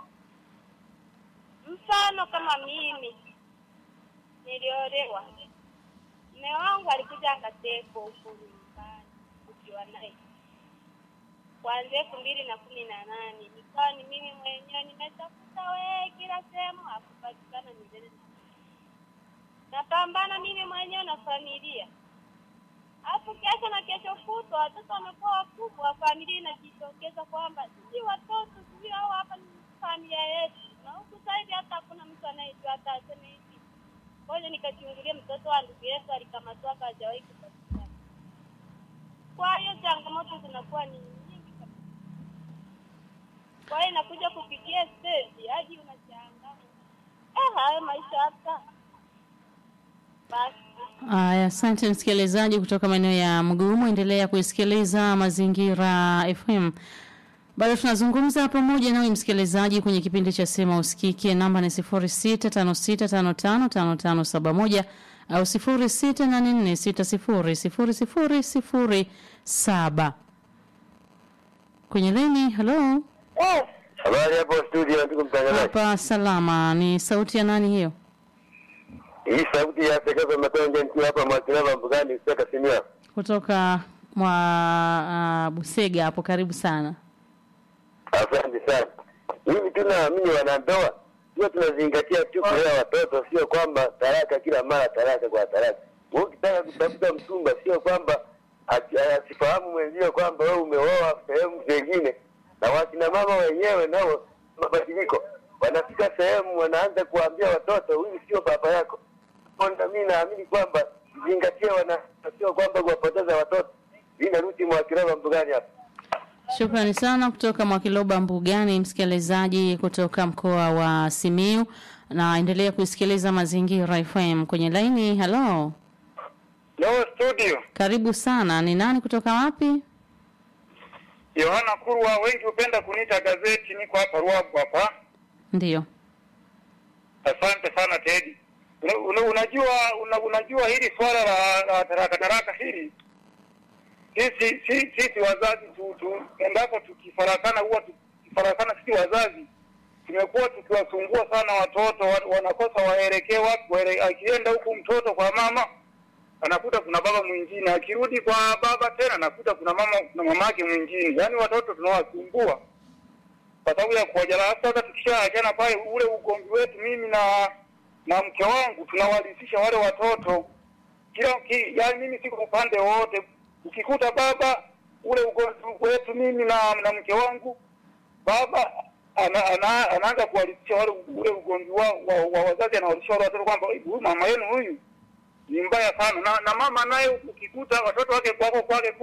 Mfano kama mimi niliolewa, mme wangu alikuja akatekwa huku nyumbani ukiwa naye kuanzia elfu mbili na kumi na nane nikawa ni mimi mwenyewe nimetafuta wee kila sehemu hakupatikana milele na napambana mimi mwenyewe na familia alafu kesho na kesho kutwa watoto wamekuwa wakubwa familia inajitokeza kwamba sisi watoto sisi hao hapa ni familia yetu na huku sasa hivi hata hakuna mtu anayejua hata aseme hivi ngoja nikachungulia mtoto wa ndugu yetu alikamatwa hapa hajawahi kupatikana kwa hiyo changamoto zinakuwa ni nyingi kabisa. Kwa hiyo inakuja kufikia stage hadi unashangaa, eh, hayo maisha hata basi. Aya, asante msikilizaji kutoka maeneo ya Mgumu, endelea kuisikiliza Mazingira FM. Bado tunazungumza pamoja nawe msikilizaji kwenye kipindi cha Sema Usikike. Namba ni 0656555571 au 0684600007. Kwenye leni, hello. Habari hapo studio, ndugu mtangazaji. Hapa salama. Ni sauti ya nani hiyo? Hii sauti ya Sekeza Matonge nikiwa hapa Mwakilava Mbugani Seka Simia. Kutoka mwa uh, Busega hapo, karibu sana. Asante sana. Mimi tu naamini wanandoa sio tunazingatia tu kulea watoto, sio kwamba talaka kila mara, talaka kwa talaka. Wewe ukitaka kutafuta mchumba, sio kwamba ati- asifahamu mwenzio kwamba wewe umeoa sehemu zingine, na wakina mama wenyewe nao mabadiliko, wanafika sehemu wanaanza kuambia watoto, huyu sio baba yako. Onda, mimi naamini kwamba zingatia wana, sio kwamba kuwapoteza watoto. Hii naruti Mwakilava Mbugani hapa. Shukrani sana kutoka Mwakiloba Mbugani, msikilizaji kutoka mkoa wa Simiu, na endelea kusikiliza Mazingira FM kwenye laini. Halo, Leo studio karibu sana. Ni nani kutoka wapi? Yohana Kurwa, wengi hupenda kuniita gazeti. Niko hapa Ruabu hapa. Ndiyo, Asante sana Teddy. Una, una, unajua una, unajua hili swala la, la taraka taraka hili sisi sisi, sisi wazazi tu, tu endapo tukifarakana huwa tukifarakana sisi wazazi tumekuwa tukiwasumbua sana watoto wa- wanakosa waelekee wapi waele, akienda huku mtoto kwa mama anakuta kuna baba mwingine akirudi kwa baba tena anakuta kuna mama kuna mama yake mwingine yaani watoto tunawasumbua kwa sababu ya kuwajala. Sasa tukishaachana pale, ule ugomvi wetu mimi na na mke wangu tunawalisisha wale watoto kila ki, yani mimi siko upande wowote. Ukikuta baba ule ugomvi wetu mimi na na mke wangu, baba ana, ana, anaanza kuwalisisha wale ule ugomvi wa, wa, wa wazazi, anawalisisha wale watoto kwamba huyu mama yenu huyu ni mbaya sana, na, na mama naye ukikuta watoto wake kwako kwake kule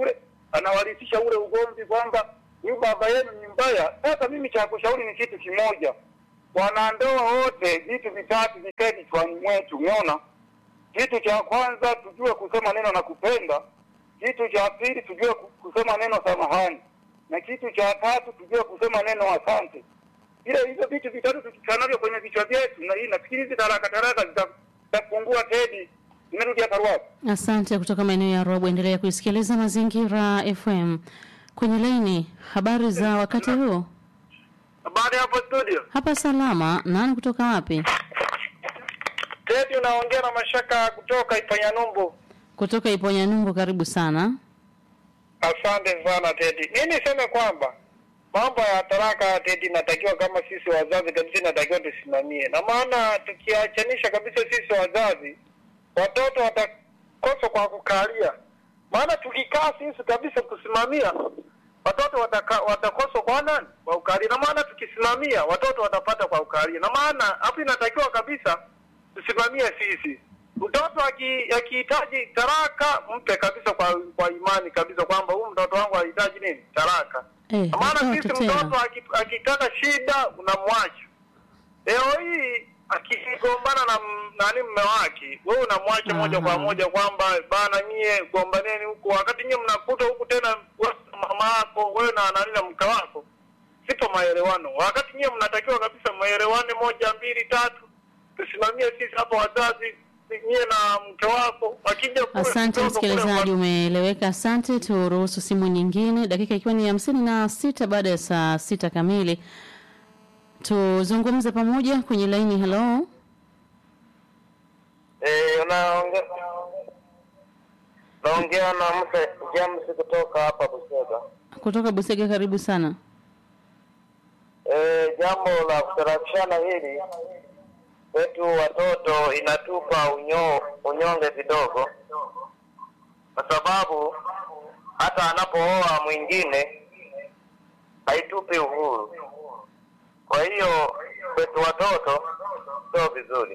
anawarithisha ule ugomvi kwamba huyu baba yenu ni mbaya. Sasa mimi cha kushauri ni kitu kimoja, wanandoa wote, vitu vitatu vikae kichwani mwetu. Umeona, kitu cha kwanza tujue kusema neno na kupenda, kitu cha pili tujue ku- kusema neno samahani, na kitu cha tatu tujue kusema neno asante. Ile hizo vitu vitatu tukikaa navyo kwenye vichwa vyetu, na hii nafikiri hizi taraka taraka zita- zitapungua. Tedi, nimerudi hapa Ruaha. Asante kutoka maeneo ya Robo. Endelea kuisikiliza Mazingira FM. Kwenye laini, habari za wakati huu? Habari hapo studio. Hapa salama. Nani kutoka wapi? Tedi, unaongea na Mashaka kutoka Ipanyanumbu. Kutoka Iponyanyungu. Karibu sana. Asante sana Tedi. Mi niseme kwamba mambo ya taraka Tedi, inatakiwa kama sisi wazazi kabisa, inatakiwa tusimamie, na maana tukiachanisha kabisa sisi wazazi, watoto watakosa kwa kukalia. Maana tukikaa sisi kabisa kusimamia, watoto wataka, watakosa kwa nani? Kwa ukalia. Na maana tukisimamia, watoto watapata kwa ukalia. Na maana hapo inatakiwa kabisa tusimamie sisi mtoto aki- akihitaji taraka mpe kabisa kwa kwa imani kabisa kwamba huyu mtoto wangu anahitaji nini taraka Eh, Kwa maana watoto sisi tena. mtoto aki- akitaka shida unamwacha leo hii akigombana na m- nani mme wake wewe unamwacha moja kwa Aha. moja kwamba bana nyie gombaneni huku wakati nyie mnakuta huku tena wewe na mama yako wewe na nani na mke wako sipo maelewano wakati nyie mnatakiwa kabisa maelewane moja mbili tatu tusimamie sisi hapa wazazi nyie na mke wako wakija kule Asante mtoto kule msikilizaji, umeeleweka. Asante. Turuhusu simu nyingine, dakika ikiwa ni hamsini na sita baada ya saa sita kamili. Tuzungumze pamoja kwenye laini. Hello, Eh, unaongea naongea na mse James kutoka hapa Busega. kutoka Busega, karibu sana. Eh, jambo la kutarafishana hili kwetu watoto inatupa unyo, unyonge kidogo, kwa sababu hata anapooa mwingine haitupi uhuru. Kwa hiyo kwetu watoto sio vizuri.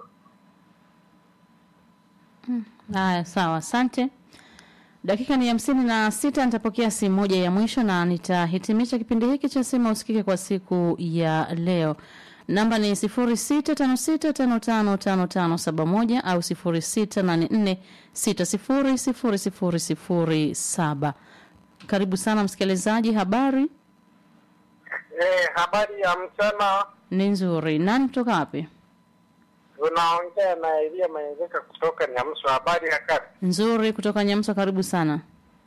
Haya, sawa, asante. Dakika ni hamsini na sita. Nitapokea simu moja ya mwisho na nitahitimisha kipindi hiki cha Sema Usikike kwa siku ya leo. Namba ni sifuri sita tano sita tano tano tano tano saba moja au sifuri sita nane nne sita sifuri sifuri sifuri sifuri saba. Karibu sana msikilizaji, habari eh, habari ya mchana ni nzuri. Nani kutoka wapi? unaongea na Elia Maengeka kutoka Nyamso habari ya kazi Nzuri, kutoka Nyamsa. Karibu sana.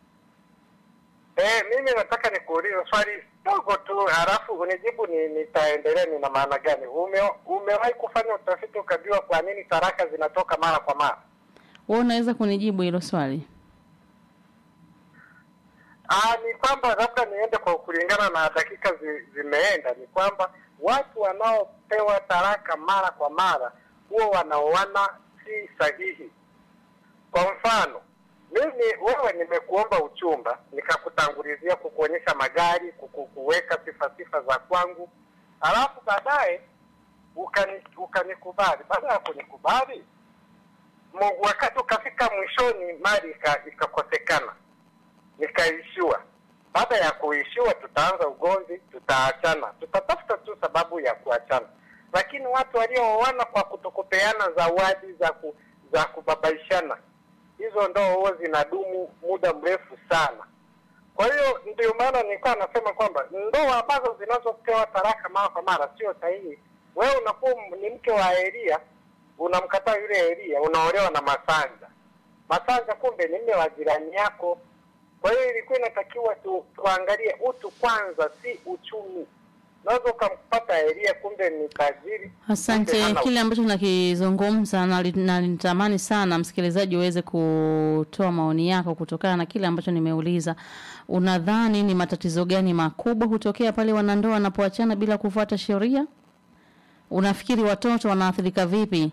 Eh, mimi nataka nikuulize swali dogo tu, halafu unijibu ni nitaendelea nina maana gani. Ume, umewahi kufanya utafiti ukajua kwa nini taraka zinatoka mara kwa mara? Wewe unaweza kunijibu hilo swali? Ah, ni kwamba labda niende kwa kulingana na dakika zi, zimeenda, ni kwamba watu wanaopewa taraka mara kwa mara huwa wanaoana si sahihi. Kwa mfano, mimi wewe nimekuomba uchumba, nikakutangulizia kukuonyesha magari, kuku- kuweka sifa sifa za kwangu, alafu baadaye ukani ukanikubali. Baada ya kunikubali, mu- wakati ukafika mwishoni, mali ika- ikakosekana nikaishiwa. Baada ya kuishiwa, tutaanza ugomvi, tutaachana, tutatafuta tu sababu ya kuachana. Lakini watu waliooana kwa kutokupeana zawadi za ku, za kubabaishana, hizo ndoa huwa zinadumu muda mrefu sana. Kwa hiyo ndio maana nilikuwa nasema kwamba ndoa ambazo zinazopewa taraka mara kwa mara sio sahihi. Wewe unakuwa m- ni mke wa Elia, unamkataa yule Elia, unaolewa na Masanja. Masanja kumbe ni mme wa jirani yako. Kwa hiyo ilikuwa inatakiwa tu, tuangalie utu kwanza, si uchumi. Unaweza ukampata Elia kumbe ni tajiri. kumbe Asante. hana Kile ambacho nakizungumza nali- nalitamani sana msikilizaji uweze kutoa maoni yako kutokana na kile ambacho nimeuliza. Unadhani ni matatizo gani makubwa hutokea pale wanandoa wanapoachana bila kufuata sheria? Unafikiri watoto wanaathirika vipi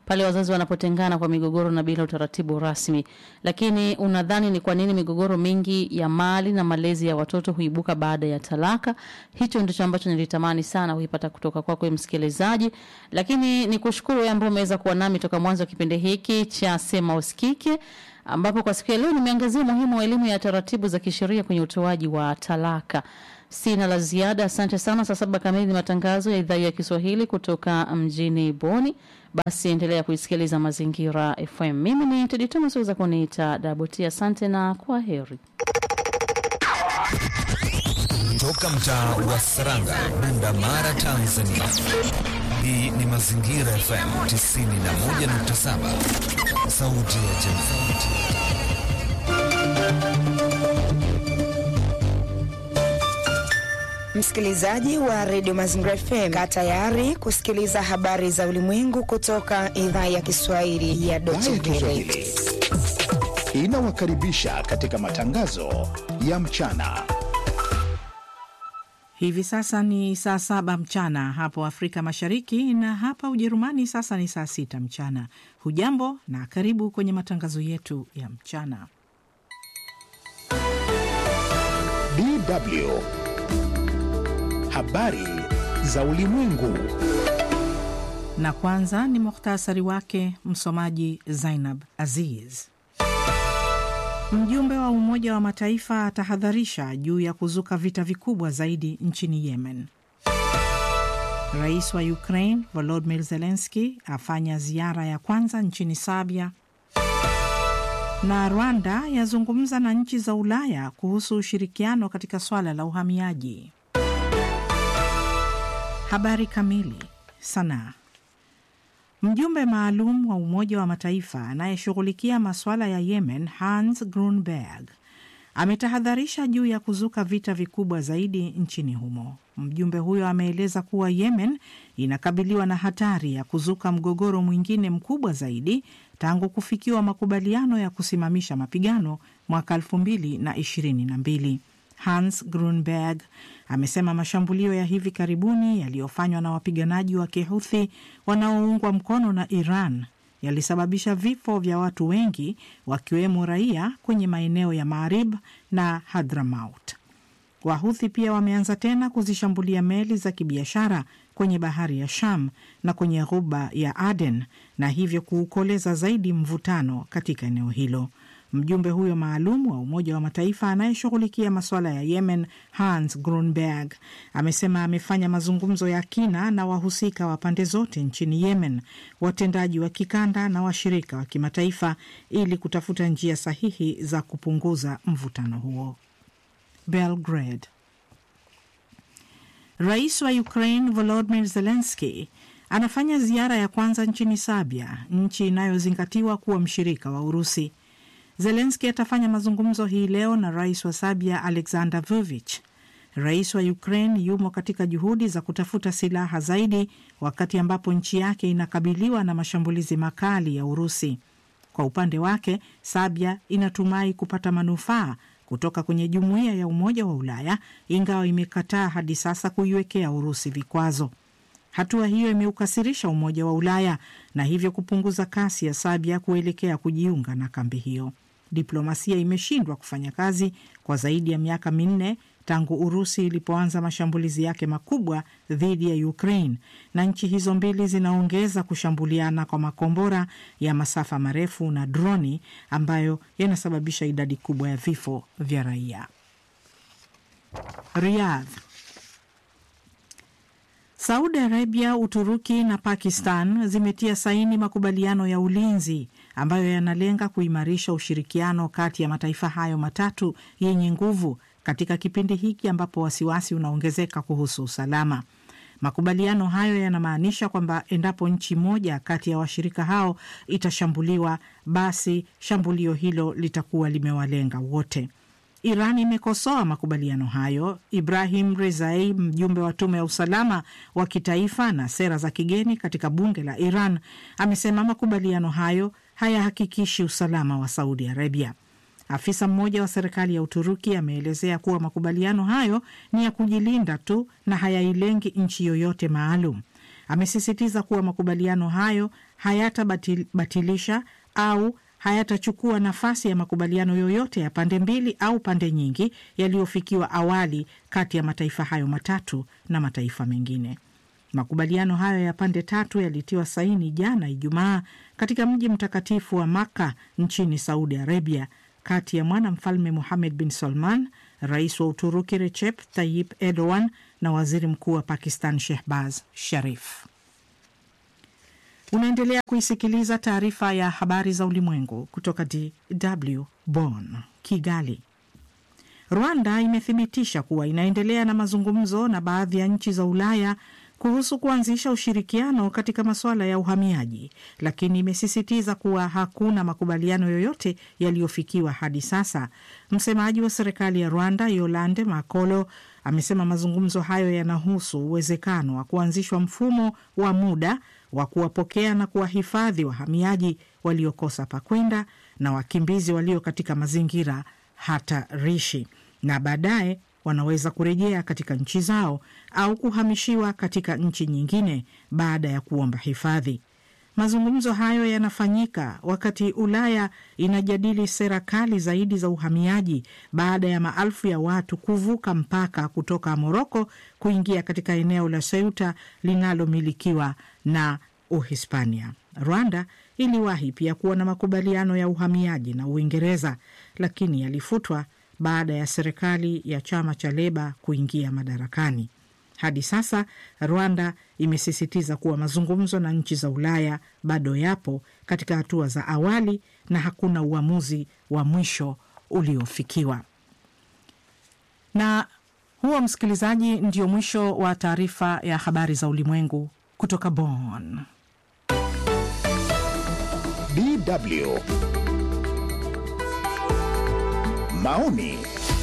pale wazazi wanapotengana kwa migogoro na bila utaratibu rasmi. Lakini unadhani ni kwa nini migogoro mingi ya mali na malezi ya watoto huibuka baada ya talaka? Hicho ndicho ambacho nilitamani sana kuipata kutoka kwako msikilizaji. Lakini nikushukuru wewe ambaye umeweza kuwa nami toka mwanzo wa kipindi hiki cha Sema Usikike ambapo kwa siku ya leo nimeangazia umuhimu wa elimu ya taratibu za kisheria kwenye utoaji wa talaka. Sina la ziada, asante sana. Saa saba kamili ni matangazo ya idhaa ya Kiswahili kutoka mjini Boni. Basi endelea kuisikiliza Mazingira FM. Mimi ni Tedi Thomas, weza kuniita Daboti. Asante na kwa heri. Toka mtaa wa Saranga, Bunda Mara, Tanzania. Hii ni Mazingira FM 91.7, sauti ya jamii. Msikilizaji wa redio Mazingira FM, kaa tayari kusikiliza habari za ulimwengu kutoka idhaa ya Kiswahili ya Deutsche Welle. Inawakaribisha katika matangazo ya mchana. Hivi sasa ni saa saba mchana hapo Afrika Mashariki, na hapa Ujerumani sasa ni saa sita mchana. Hujambo na karibu kwenye matangazo yetu ya mchana. DW habari za ulimwengu. Na kwanza ni muhtasari wake, msomaji Zainab Aziz. Mjumbe wa Umoja wa Mataifa atahadharisha juu ya kuzuka vita vikubwa zaidi nchini Yemen. Rais wa Ukraine Volodymyr Zelensky afanya ziara ya kwanza nchini Serbia, na Rwanda yazungumza na nchi za Ulaya kuhusu ushirikiano katika swala la uhamiaji. Habari kamili. Sanaa. Mjumbe maalum wa Umoja wa Mataifa anayeshughulikia masuala ya Yemen, Hans Grunberg, ametahadharisha juu ya kuzuka vita vikubwa zaidi nchini humo. Mjumbe huyo ameeleza kuwa Yemen inakabiliwa na hatari ya kuzuka mgogoro mwingine mkubwa zaidi tangu kufikiwa makubaliano ya kusimamisha mapigano mwaka elfu mbili na ishirini na mbili. Hans Grunberg amesema mashambulio ya hivi karibuni yaliyofanywa na wapiganaji wa Kihuthi wanaoungwa mkono na Iran yalisababisha vifo vya watu wengi wakiwemo raia kwenye maeneo ya Marib na Hadramaut. Wahuthi pia wameanza tena kuzishambulia meli za kibiashara kwenye bahari ya Sham na kwenye ghuba ya Aden na hivyo kuukoleza zaidi mvutano katika eneo hilo. Mjumbe huyo maalum wa Umoja wa Mataifa anayeshughulikia masuala ya Yemen, Hans Grunberg, amesema amefanya mazungumzo ya kina na wahusika wa pande zote nchini Yemen, watendaji wa kikanda na washirika wa kimataifa ili kutafuta njia sahihi za kupunguza mvutano huo. Belgrade. Rais wa Ukraine Volodymyr Zelensky anafanya ziara ya kwanza nchini Serbia, nchi inayozingatiwa kuwa mshirika wa Urusi. Zelenski atafanya mazungumzo hii leo na rais wa Serbia Alexander Vucic. Rais wa Ukraine yumo katika juhudi za kutafuta silaha zaidi, wakati ambapo nchi yake inakabiliwa na mashambulizi makali ya Urusi. Kwa upande wake, Serbia inatumai kupata manufaa kutoka kwenye jumuiya ya Umoja wa Ulaya, ingawa imekataa hadi sasa kuiwekea Urusi vikwazo. Hatua hiyo imeukasirisha Umoja wa Ulaya na hivyo kupunguza kasi ya Serbia kuelekea kujiunga na kambi hiyo. Diplomasia imeshindwa kufanya kazi kwa zaidi ya miaka minne tangu Urusi ilipoanza mashambulizi yake makubwa dhidi ya Ukraine, na nchi hizo mbili zinaongeza kushambuliana kwa makombora ya masafa marefu na droni ambayo yanasababisha idadi kubwa ya vifo vya raia. Riyadh. Saudi Arabia, Uturuki na Pakistan zimetia saini makubaliano ya ulinzi ambayo yanalenga kuimarisha ushirikiano kati ya mataifa hayo matatu yenye nguvu katika kipindi hiki ambapo wasiwasi unaongezeka kuhusu usalama. Makubaliano hayo yanamaanisha kwamba endapo nchi moja kati ya washirika hao itashambuliwa, basi shambulio hilo litakuwa limewalenga wote. Iran imekosoa makubaliano hayo. Ibrahim Rezai, mjumbe wa tume ya usalama wa kitaifa na sera za kigeni katika bunge la Iran, amesema makubaliano hayo hayahakikishi usalama wa Saudi Arabia. Afisa mmoja wa serikali ya Uturuki ameelezea kuwa makubaliano hayo ni ya kujilinda tu na hayailengi nchi yoyote maalum. amesisitiza kuwa makubaliano hayo hayatabatilisha au hayatachukua nafasi ya makubaliano yoyote ya pande mbili au pande nyingi yaliyofikiwa awali kati ya mataifa hayo matatu na mataifa mengine. Makubaliano hayo ya pande tatu yalitiwa saini jana Ijumaa katika mji mtakatifu wa Makka nchini Saudi Arabia, kati ya mwanamfalme Muhamed bin Salman, rais wa Uturuki Recep Tayyip Erdogan na waziri mkuu wa Pakistan Shehbaz Sharif. Unaendelea kuisikiliza taarifa ya habari za ulimwengu kutoka DW Bonn, Kigali. Rwanda imethibitisha kuwa inaendelea na mazungumzo na baadhi ya nchi za Ulaya kuhusu kuanzisha ushirikiano katika masuala ya uhamiaji, lakini imesisitiza kuwa hakuna makubaliano yoyote yaliyofikiwa hadi sasa. Msemaji wa serikali ya Rwanda Yolande Makolo amesema mazungumzo hayo yanahusu uwezekano wa kuanzishwa mfumo wa muda wa kuwapokea na kuwahifadhi wahamiaji waliokosa pakwenda na wakimbizi walio katika mazingira hatarishi na baadaye wanaweza kurejea katika nchi zao au kuhamishiwa katika nchi nyingine baada ya kuomba hifadhi. Mazungumzo hayo yanafanyika wakati Ulaya inajadili sera kali zaidi za uhamiaji baada ya maelfu ya watu kuvuka mpaka kutoka Moroko kuingia katika eneo la Ceuta linalomilikiwa na Uhispania. Rwanda iliwahi pia kuwa na makubaliano ya uhamiaji na Uingereza, lakini yalifutwa baada ya serikali ya chama cha Leba kuingia madarakani. Hadi sasa Rwanda imesisitiza kuwa mazungumzo na nchi za Ulaya bado yapo katika hatua za awali na hakuna uamuzi wa mwisho uliofikiwa. Na huo, msikilizaji, ndio mwisho wa taarifa ya habari za ulimwengu kutoka Bonn. DW maoni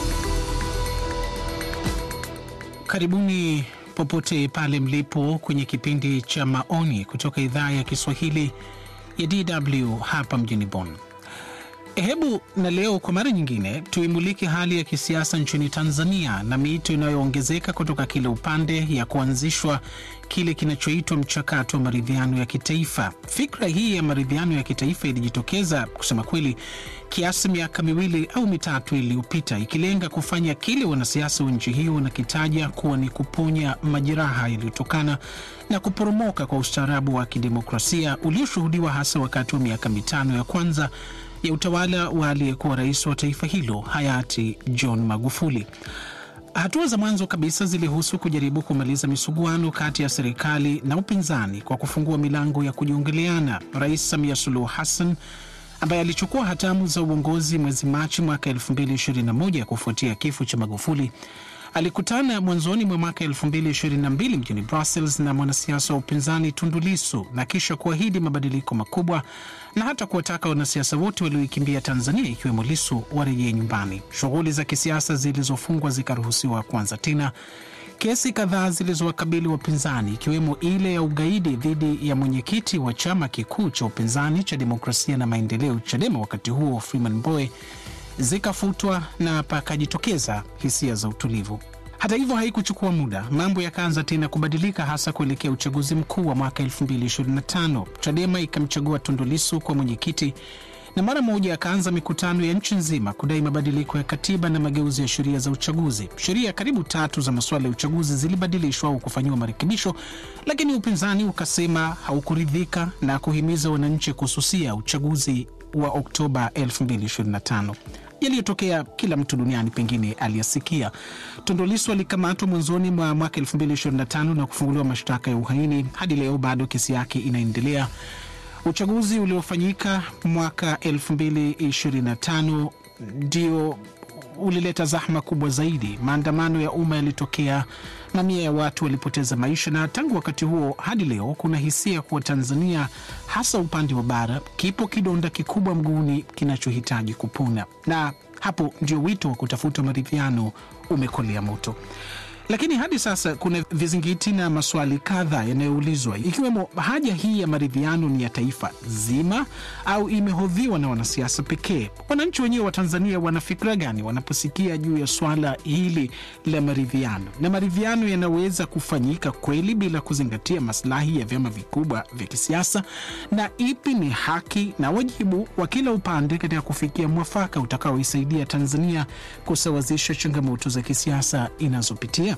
Karibuni popote pale mlipo kwenye kipindi cha maoni kutoka idhaa ya Kiswahili ya DW hapa mjini Bonn. Hebu na leo kwa mara nyingine tuimulike hali ya kisiasa nchini Tanzania na miito inayoongezeka kutoka kila upande ya kuanzishwa kile kinachoitwa mchakato wa maridhiano ya kitaifa. Fikra hii ya maridhiano ya kitaifa ilijitokeza kusema kweli kiasi miaka miwili au mitatu iliyopita, ikilenga kufanya kile wanasiasa wa nchi hiyo wanakitaja kuwa ni kuponya majeraha yaliyotokana na kuporomoka kwa ustaarabu wa kidemokrasia ulioshuhudiwa hasa wakati wa miaka mitano ya kwanza ya utawala wa aliyekuwa rais wa taifa hilo hayati John Magufuli. Hatua za mwanzo kabisa zilihusu kujaribu kumaliza misuguano kati ya serikali na upinzani kwa kufungua milango ya kujiongeleana. Rais Samia Suluhu Hassan ambaye alichukua hatamu za uongozi mwezi Machi mwaka 2021 kufuatia kifo cha Magufuli alikutana mwanzoni mwa mwaka 2022 mjini Brussels na mwanasiasa wa upinzani Tundu Lissu na kisha kuahidi mabadiliko makubwa na hata kuwataka wanasiasa wote walioikimbia Tanzania ikiwemo Lissu warejee nyumbani. Shughuli za kisiasa zilizofungwa zikaruhusiwa kuanza tena. Kesi kadhaa zilizowakabili wapinzani ikiwemo ile ya ugaidi dhidi ya mwenyekiti wa chama kikuu cha upinzani cha Demokrasia na Maendeleo, CHADEMA, wakati huo Freeman Mbowe zikafutwa na pakajitokeza hisia za utulivu. Hata hivyo, haikuchukua muda, mambo yakaanza tena kubadilika, hasa kuelekea uchaguzi mkuu wa mwaka 2025. Chadema ikamchagua Tundu Lissu kwa mwenyekiti na mara moja akaanza mikutano ya nchi nzima kudai mabadiliko ya katiba na mageuzi ya sheria za uchaguzi. Sheria karibu tatu za masuala ya uchaguzi zilibadilishwa au kufanyiwa marekebisho, lakini upinzani ukasema haukuridhika na kuhimiza wananchi kususia uchaguzi wa Oktoba 2025 yaliyotokea kila mtu duniani pengine aliyasikia. Tundu Lissu alikamatwa mwanzoni mwa mwaka 2025 na kufunguliwa mashtaka ya uhaini. Hadi leo bado kesi yake inaendelea. Uchaguzi uliofanyika mwaka 2025 ndio ulileta zahma kubwa zaidi. Maandamano ya umma yalitokea, mamia ya watu walipoteza maisha, na tangu wakati huo hadi leo kuna hisia kuwa Tanzania, hasa upande wa bara, kipo kidonda kikubwa mguuni kinachohitaji kupona, na hapo ndio wito wa kutafuta maridhiano umekolea moto. Lakini hadi sasa kuna vizingiti na maswali kadhaa yanayoulizwa ikiwemo haja hii ya maridhiano ni ya taifa zima au imehodhiwa na wanasiasa pekee. Wananchi wenyewe wa Tanzania wana fikra gani wanaposikia juu ya swala hili la maridhiano, na maridhiano yanaweza kufanyika kweli bila kuzingatia maslahi ya vyama vikubwa vya kisiasa, na ipi ni haki na wajibu wa kila upande katika kufikia mwafaka utakaoisaidia Tanzania kusawazisha changamoto za kisiasa inazopitia.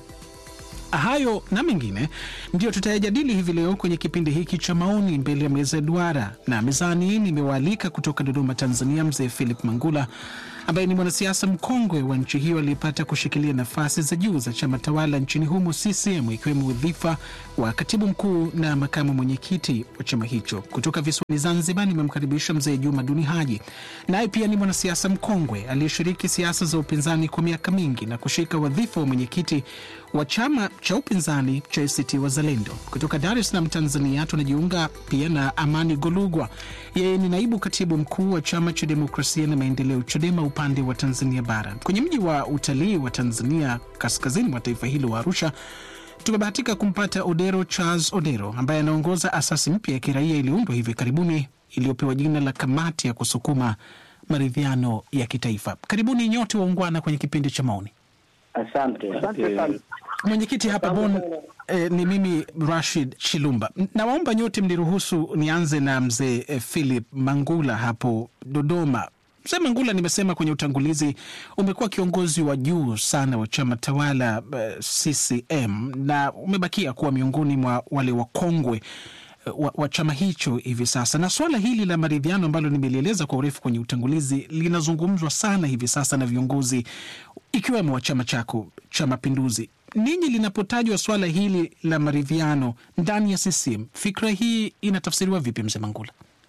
Hayo na mengine ndio tutayajadili hivi leo kwenye kipindi hiki cha maoni mbele ya meza ya duara, na mezani nimewaalika kutoka Dodoma, Tanzania, mzee Philip Mangula ambaye ni mwanasiasa mkongwe wa nchi hiyo aliyepata kushikilia nafasi za juu za chama tawala nchini humo CCM, ikiwemo udhifa wa katibu mkuu na makamu mwenyekiti wa chama hicho. Kutoka visiwani Zanzibar nimemkaribisha mzee Juma Duni Haji, naye pia ni mwanasiasa mkongwe aliyeshiriki siasa za upinzani kwa miaka mingi na kushika wadhifa wa mwenyekiti wa chama cha upinzani cha ACT Wazalendo. Kutoka Dar es Salaam, Tanzania, tunajiunga pia na Amani Golugwa. Yeye ni naibu katibu mkuu wa chama cha demokrasia na maendeleo, CHADEMA, upande wa Tanzania Bara. Kwenye mji wa utalii wa Tanzania, kaskazini mwa taifa hilo wa Arusha, tumebahatika kumpata Odero Charles Odero ambaye anaongoza asasi mpya ya kiraia iliyoundwa hivi karibuni iliyopewa jina la Kamati ya Kusukuma Maridhiano ya Kitaifa. Karibuni nyote waungwana kwenye kipindi cha maoni. Asante. Asante sana. Mwenyekiti hapa Bon eh, ni mimi Rashid Chilumba. Nawaomba nyote mniruhusu nianze na mzee eh, Philip Mangula hapo Dodoma. Mzee Mangula, nimesema kwenye utangulizi, umekuwa kiongozi wa juu sana wa chama tawala eh, CCM na umebakia kuwa miongoni mwa wale wakongwe wa, wa chama hicho hivi sasa, na swala hili la maridhiano ambalo nimelieleza kwa urefu kwenye utangulizi linazungumzwa sana hivi sasa na viongozi ikiwemo wa chama chako cha Mapinduzi. Ninyi linapotajwa swala hili la maridhiano ndani ya CCM, fikra hii inatafsiriwa vipi, mzee Mangula?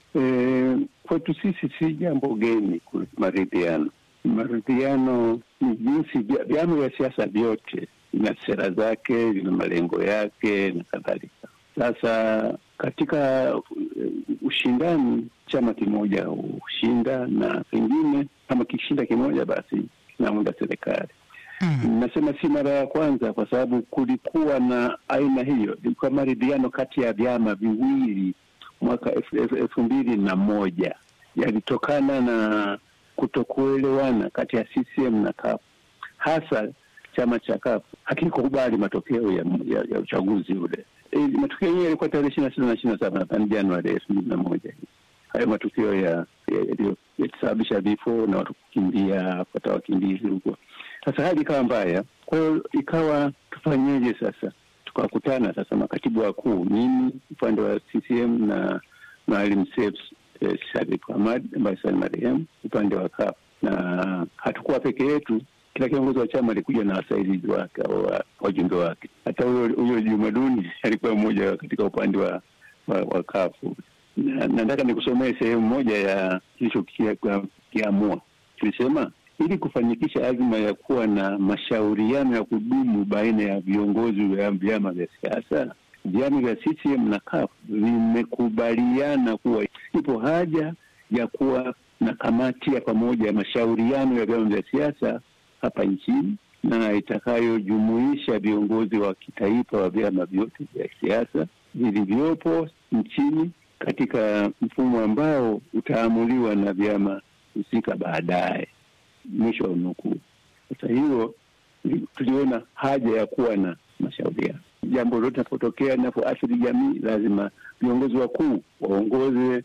E, kwetu sisi si jambo geni maridhiano. Maridhiano ni jinsi vyama vya siasa vyote vina sera zake, vina malengo yake na kadhalika. Sasa katika ushindani, chama kimoja hushinda na pengine kama kishinda kimoja, basi kinaunda serikali. Mm. Nasema si mara ya kwanza, kwa sababu kulikuwa na aina hiyo, ilikuwa maridhiano kati ya vyama viwili mwaka elfu mbili na moja yalitokana na kutokuelewana kati ya CCM na CUF, hasa chama cha CUF hakikukubali matokeo ya, ya, ya uchaguzi ule. E, matokeo yenyewe yalikuwa tarehe ishirini na sita na ishirini na saba nadhani Januari elfu mbili na moja hayo matukio yalisababisha vifo na watu kukimbia kupata wakimbizi huko. Sasa hali ikawa mbaya, kwa hiyo ikawa tufanyeje sasa? Tukakutana sasa makatibu wakuu, mimi upande wa CCM na Maalim Seif eh, Sharif Hamad ambaye sasa ni marehemu upande wa CUF, na hatukuwa peke yetu kila kiongozi wa chama alikuja na wasaidizi wake au wajumbe wake. Hata huyo huyo Jumaduni alikuwa mmoja katika upande wa wa, wa kafu. Na nataka nikusomee sehemu moja ya kilichokiamua. Tulisema ili kufanikisha azma ya kuwa na mashauriano ya kudumu baina ya viongozi wa vyama vya siasa, vyama vya CCM na CUF vimekubaliana kuwa ipo haja ya kuwa na kamati ya pamoja ya mashauriano ya vyama vya siasa hapa nchini na itakayojumuisha viongozi wa kitaifa wa vyama vyote vya siasa vilivyopo nchini katika mfumo ambao utaamuliwa na vyama husika baadaye. Mwisho wa nukuu. Sasa hiyo tuliona haja ya kuwa na mashauriano. Jambo lolote linapotokea linapoathiri jamii, lazima viongozi wakuu waongoze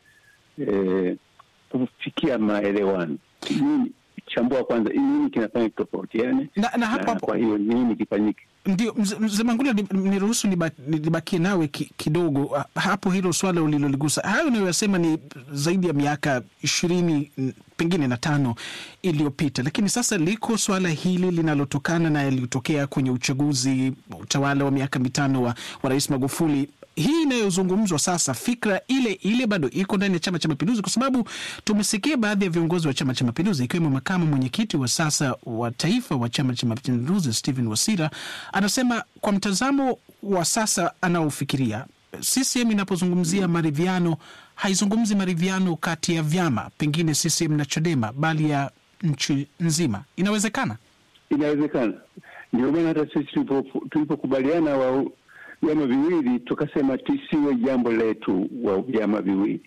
eh, kufikia maelewano. Nini chambua kwanza nini kinafanya kitofautiane na, na hapo hapo kwa hiyo nini kifanyike ndio mzee Mangula, niruhusu nibakie nawe ki, kidogo hapo. Hilo swala uliloligusa, hayo unayoyasema ni zaidi ya miaka ishirini pengine na tano iliyopita, lakini sasa liko swala hili linalotokana na yaliyotokea kwenye uchaguzi utawala wa miaka mitano wa, wa Rais Magufuli hii inayozungumzwa sasa, fikra ile ile bado iko ndani ya Chama cha Mapinduzi, kwa sababu tumesikia baadhi ya viongozi wa Chama cha Mapinduzi ikiwemo makamu mwenyekiti wa sasa wa taifa wa Chama cha Mapinduzi Stephen Wasira anasema kwa mtazamo wa sasa anaofikiria, CCM inapozungumzia maridhiano haizungumzi maridhiano kati ya vyama, pengine CCM na Chadema, bali ya nchi nzima. Inawezekana, inawezekana Ndio maana hata sisi tulipo- tulipokubaliana wa vyama viwili tukasema tisiwe jambo letu wa vyama viwili,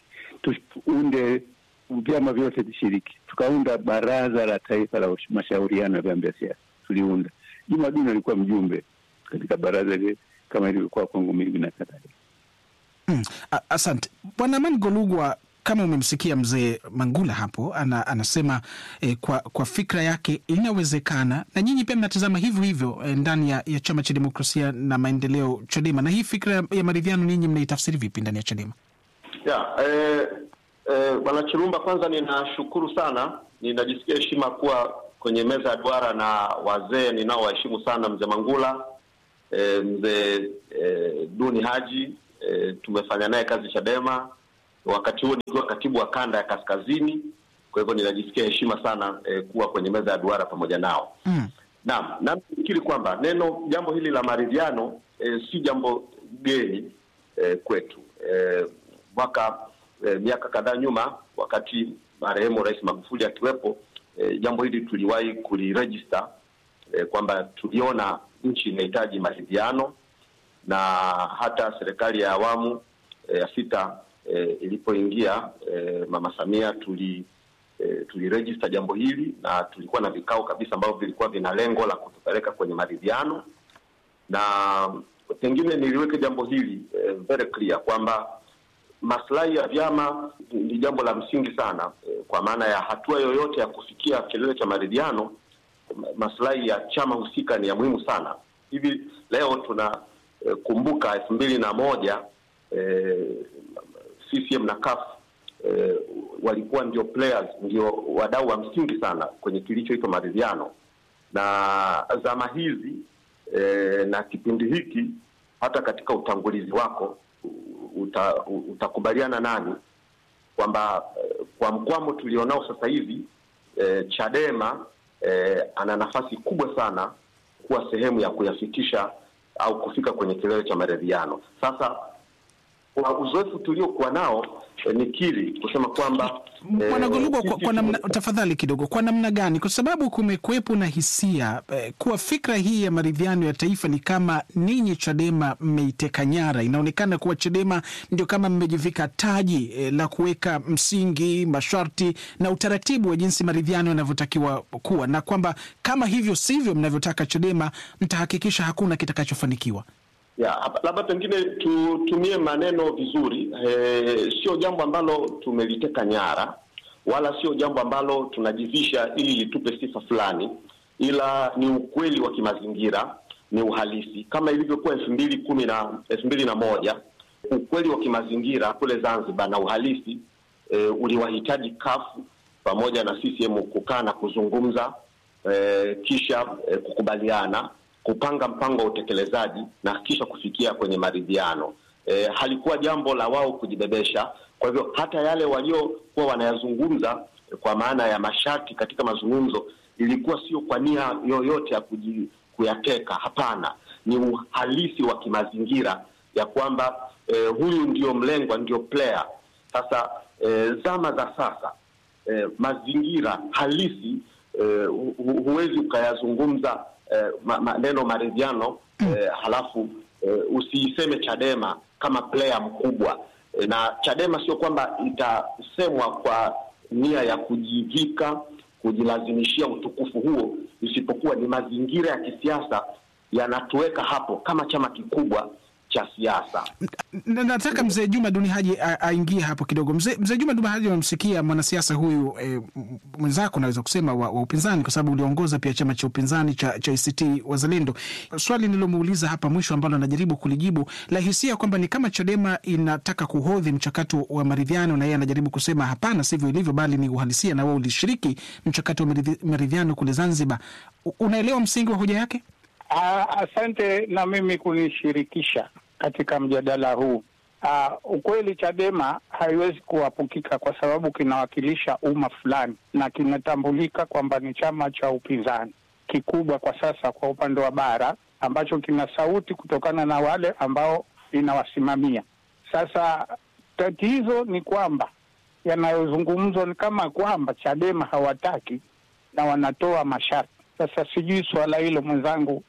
tuunde vyama vyote vishiriki. Tukaunda baraza la taifa la ush- mashauriano ya vyama vya siasa, tuliunda. Juma Duni alikuwa mjumbe katika baraza lile kama ilivyokuwa kwangu mimi na kadhalika. Mm, a- asante bwana Amani Golugwa. Kama umemsikia mzee Mangula hapo ana, anasema eh, kwa, kwa fikra yake inawezekana, na nyinyi pia mnatazama hivyo hivyo eh, ndani ya, ya chama cha demokrasia na maendeleo Chadema. Na hii fikra ya, ya maridhiano ninyi mnaitafsiri vipi ndani ya Chadema? Ya, eh, eh, Bwana Chirumba, kwanza ninashukuru sana, ninajisikia heshima kuwa kwenye meza ya duara na wazee ninaowaheshimu sana, mzee Mangula, eh, mzee eh, Duni Haji, eh, tumefanya naye kazi Chadema, wakati huo nikiwa katibu wa kanda ya kaskazini. Kwa hivyo ninajisikia heshima sana eh, kuwa kwenye meza ya duara pamoja nao. Mm. Naam, nafikiri kwamba neno jambo hili la maridhiano eh, si jambo geni eh, kwetu eh, mwaka eh, miaka kadhaa nyuma wakati marehemu Rais Magufuli akiwepo eh, jambo hili tuliwahi kulirejista eh, kwamba tuliona nchi inahitaji maridhiano na hata serikali ya awamu eh, ya sita eh, ilipoingia eh, Mama Samia tuli eh, tulirejista jambo hili na tulikuwa na vikao kabisa ambavyo vilikuwa vina lengo la kutupeleka kwenye maridhiano, na pengine niliweke jambo hili eh, very clear kwamba maslahi ya vyama ni jambo la msingi sana eh, kwa maana ya hatua yoyote ya kufikia kilele cha maridhiano, ma- maslahi ya chama husika ni ya muhimu sana. Hivi leo tuna eh, kumbuka elfu mbili na moja eh, CCM na CUF eh, walikuwa ndio players, ndio wadau wa msingi sana kwenye kilichoitwa maridhiano, na zama hizi eh, na kipindi hiki, hata katika utangulizi wako uta, utakubaliana nani kwamba eh, kwa mkwamo tulionao sasa hivi eh, Chadema eh, ana nafasi kubwa sana kuwa sehemu ya kuyafikisha au kufika kwenye kilele cha maridhiano. Sasa kwa uzoefu tuliokuwa nao eh, nikiri kusema kwamba eh, Bwana Golugwa, kwa, sisi kwa namna, tume- tafadhali kidogo, kwa namna gani? Kwa sababu kumekuwepo na hisia eh, kuwa fikra hii ya maridhiano ya taifa ni kama ninyi Chadema mmeiteka nyara. Inaonekana kuwa Chadema ndio kama mmejivika taji eh, la kuweka msingi, masharti na utaratibu wa jinsi maridhiano yanavyotakiwa kuwa, na kwamba kama hivyo sivyo mnavyotaka Chadema, mtahakikisha hakuna kitakachofanikiwa. ya hapa- labda pengine tutumie maneno vizuri. E, sio jambo ambalo tumeliteka nyara wala sio jambo ambalo tunajivisha ili litupe sifa fulani, ila ni ukweli wa kimazingira, ni uhalisi kama ilivyokuwa elfu mbili kumi na elfu mbili na moja ukweli wa kimazingira kule Zanzibar na uhalisi e, uliwahitaji kafu pamoja na CCM kukaa na kuzungumza e, kisha e, kukubaliana kupanga mpango wa utekelezaji na kisha kufikia kwenye maridhiano. E, halikuwa jambo la wao kujibebesha. Kwa hivyo hata yale waliokuwa wanayazungumza e, kwa maana ya masharti katika mazungumzo ilikuwa sio kwa nia yoyote ya kuji, kuyateka. Hapana, ni uhalisi wa kimazingira ya kwamba e, huyu ndio mlengwa, ndio player. Sasa e, zama za sasa e, mazingira halisi e, hu, hu- huwezi ukayazungumza eh, ma- maneno maridhiano eh, halafu eh, usiiseme Chadema kama player mkubwa eh, na Chadema sio kwamba itasemwa kwa nia ya kujivika kujilazimishia utukufu huo, isipokuwa ni mazingira ya kisiasa yanatuweka hapo kama chama kikubwa cha siasa. Na- nataka mzee Juma Duni Haji a- aingie hapo kidogo. Mzee mzee Juma Duni Haji, amemsikia mwanasiasa huyu e, mwenzako naweza kusema wa, wa upinzani, kwa sababu uliongoza pia chama cha upinzani cha, cha ACT Wazalendo. Swali nilomuuliza hapa mwisho ambalo anajaribu kulijibu la hisia kwamba ni kama Chadema inataka kuhodhi mchakato wa maridhiano, na yeye anajaribu kusema hapana, sivyo ilivyo, bali ni uhalisia, na wewe ulishiriki mchakato wa maridhi- maridhiano kule Zanzibar. U- Unaelewa msingi wa hoja yake? Ah, Asante na mimi kunishirikisha katika mjadala huu. Ah, ukweli Chadema haiwezi kuwapukika kwa sababu kinawakilisha umma fulani na kinatambulika kwamba ni chama cha upinzani kikubwa kwa sasa kwa upande wa bara ambacho kina sauti kutokana na wale ambao inawasimamia. Sasa tatizo ni kwamba yanayozungumzwa ni kama kwamba Chadema hawataki na wanatoa masharti. Sasa sijui suala hilo mwenzangu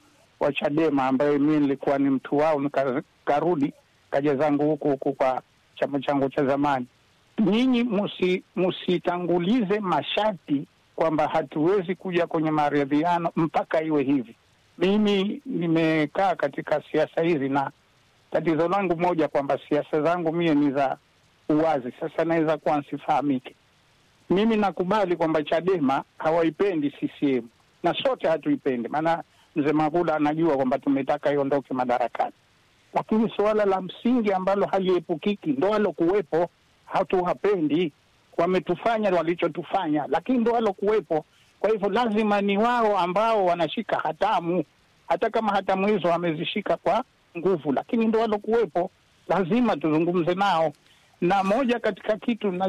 wa Chadema ambaye mi nilikuwa ni mtu wao, nikarudi kaja zangu huku huku kwa chama changu cha zamani. Nyinyi musi- musitangulize masharti kwamba hatuwezi kuja kwenye maridhiano mpaka iwe hivi. Mimi nimekaa katika siasa hizi na tatizo langu moja kwamba siasa zangu mie ni za uwazi. Sasa naweza kuwa nsifahamike. Mimi nakubali kwamba Chadema hawaipendi CCM na sote hatuipendi, maana mzee Magula anajua kwamba tumetaka iondoke madarakani, lakini suala la msingi ambalo haliepukiki ndo walokuwepo, hatuwapendi. Wametufanya walichotufanya, lakini ndo walokuwepo. Kwa hivyo lazima ni wao ambao wanashika hatamu, hata kama hatamu hizo wamezishika kwa nguvu, lakini ndo walokuwepo, lazima tuzungumze nao. Na moja katika kitu na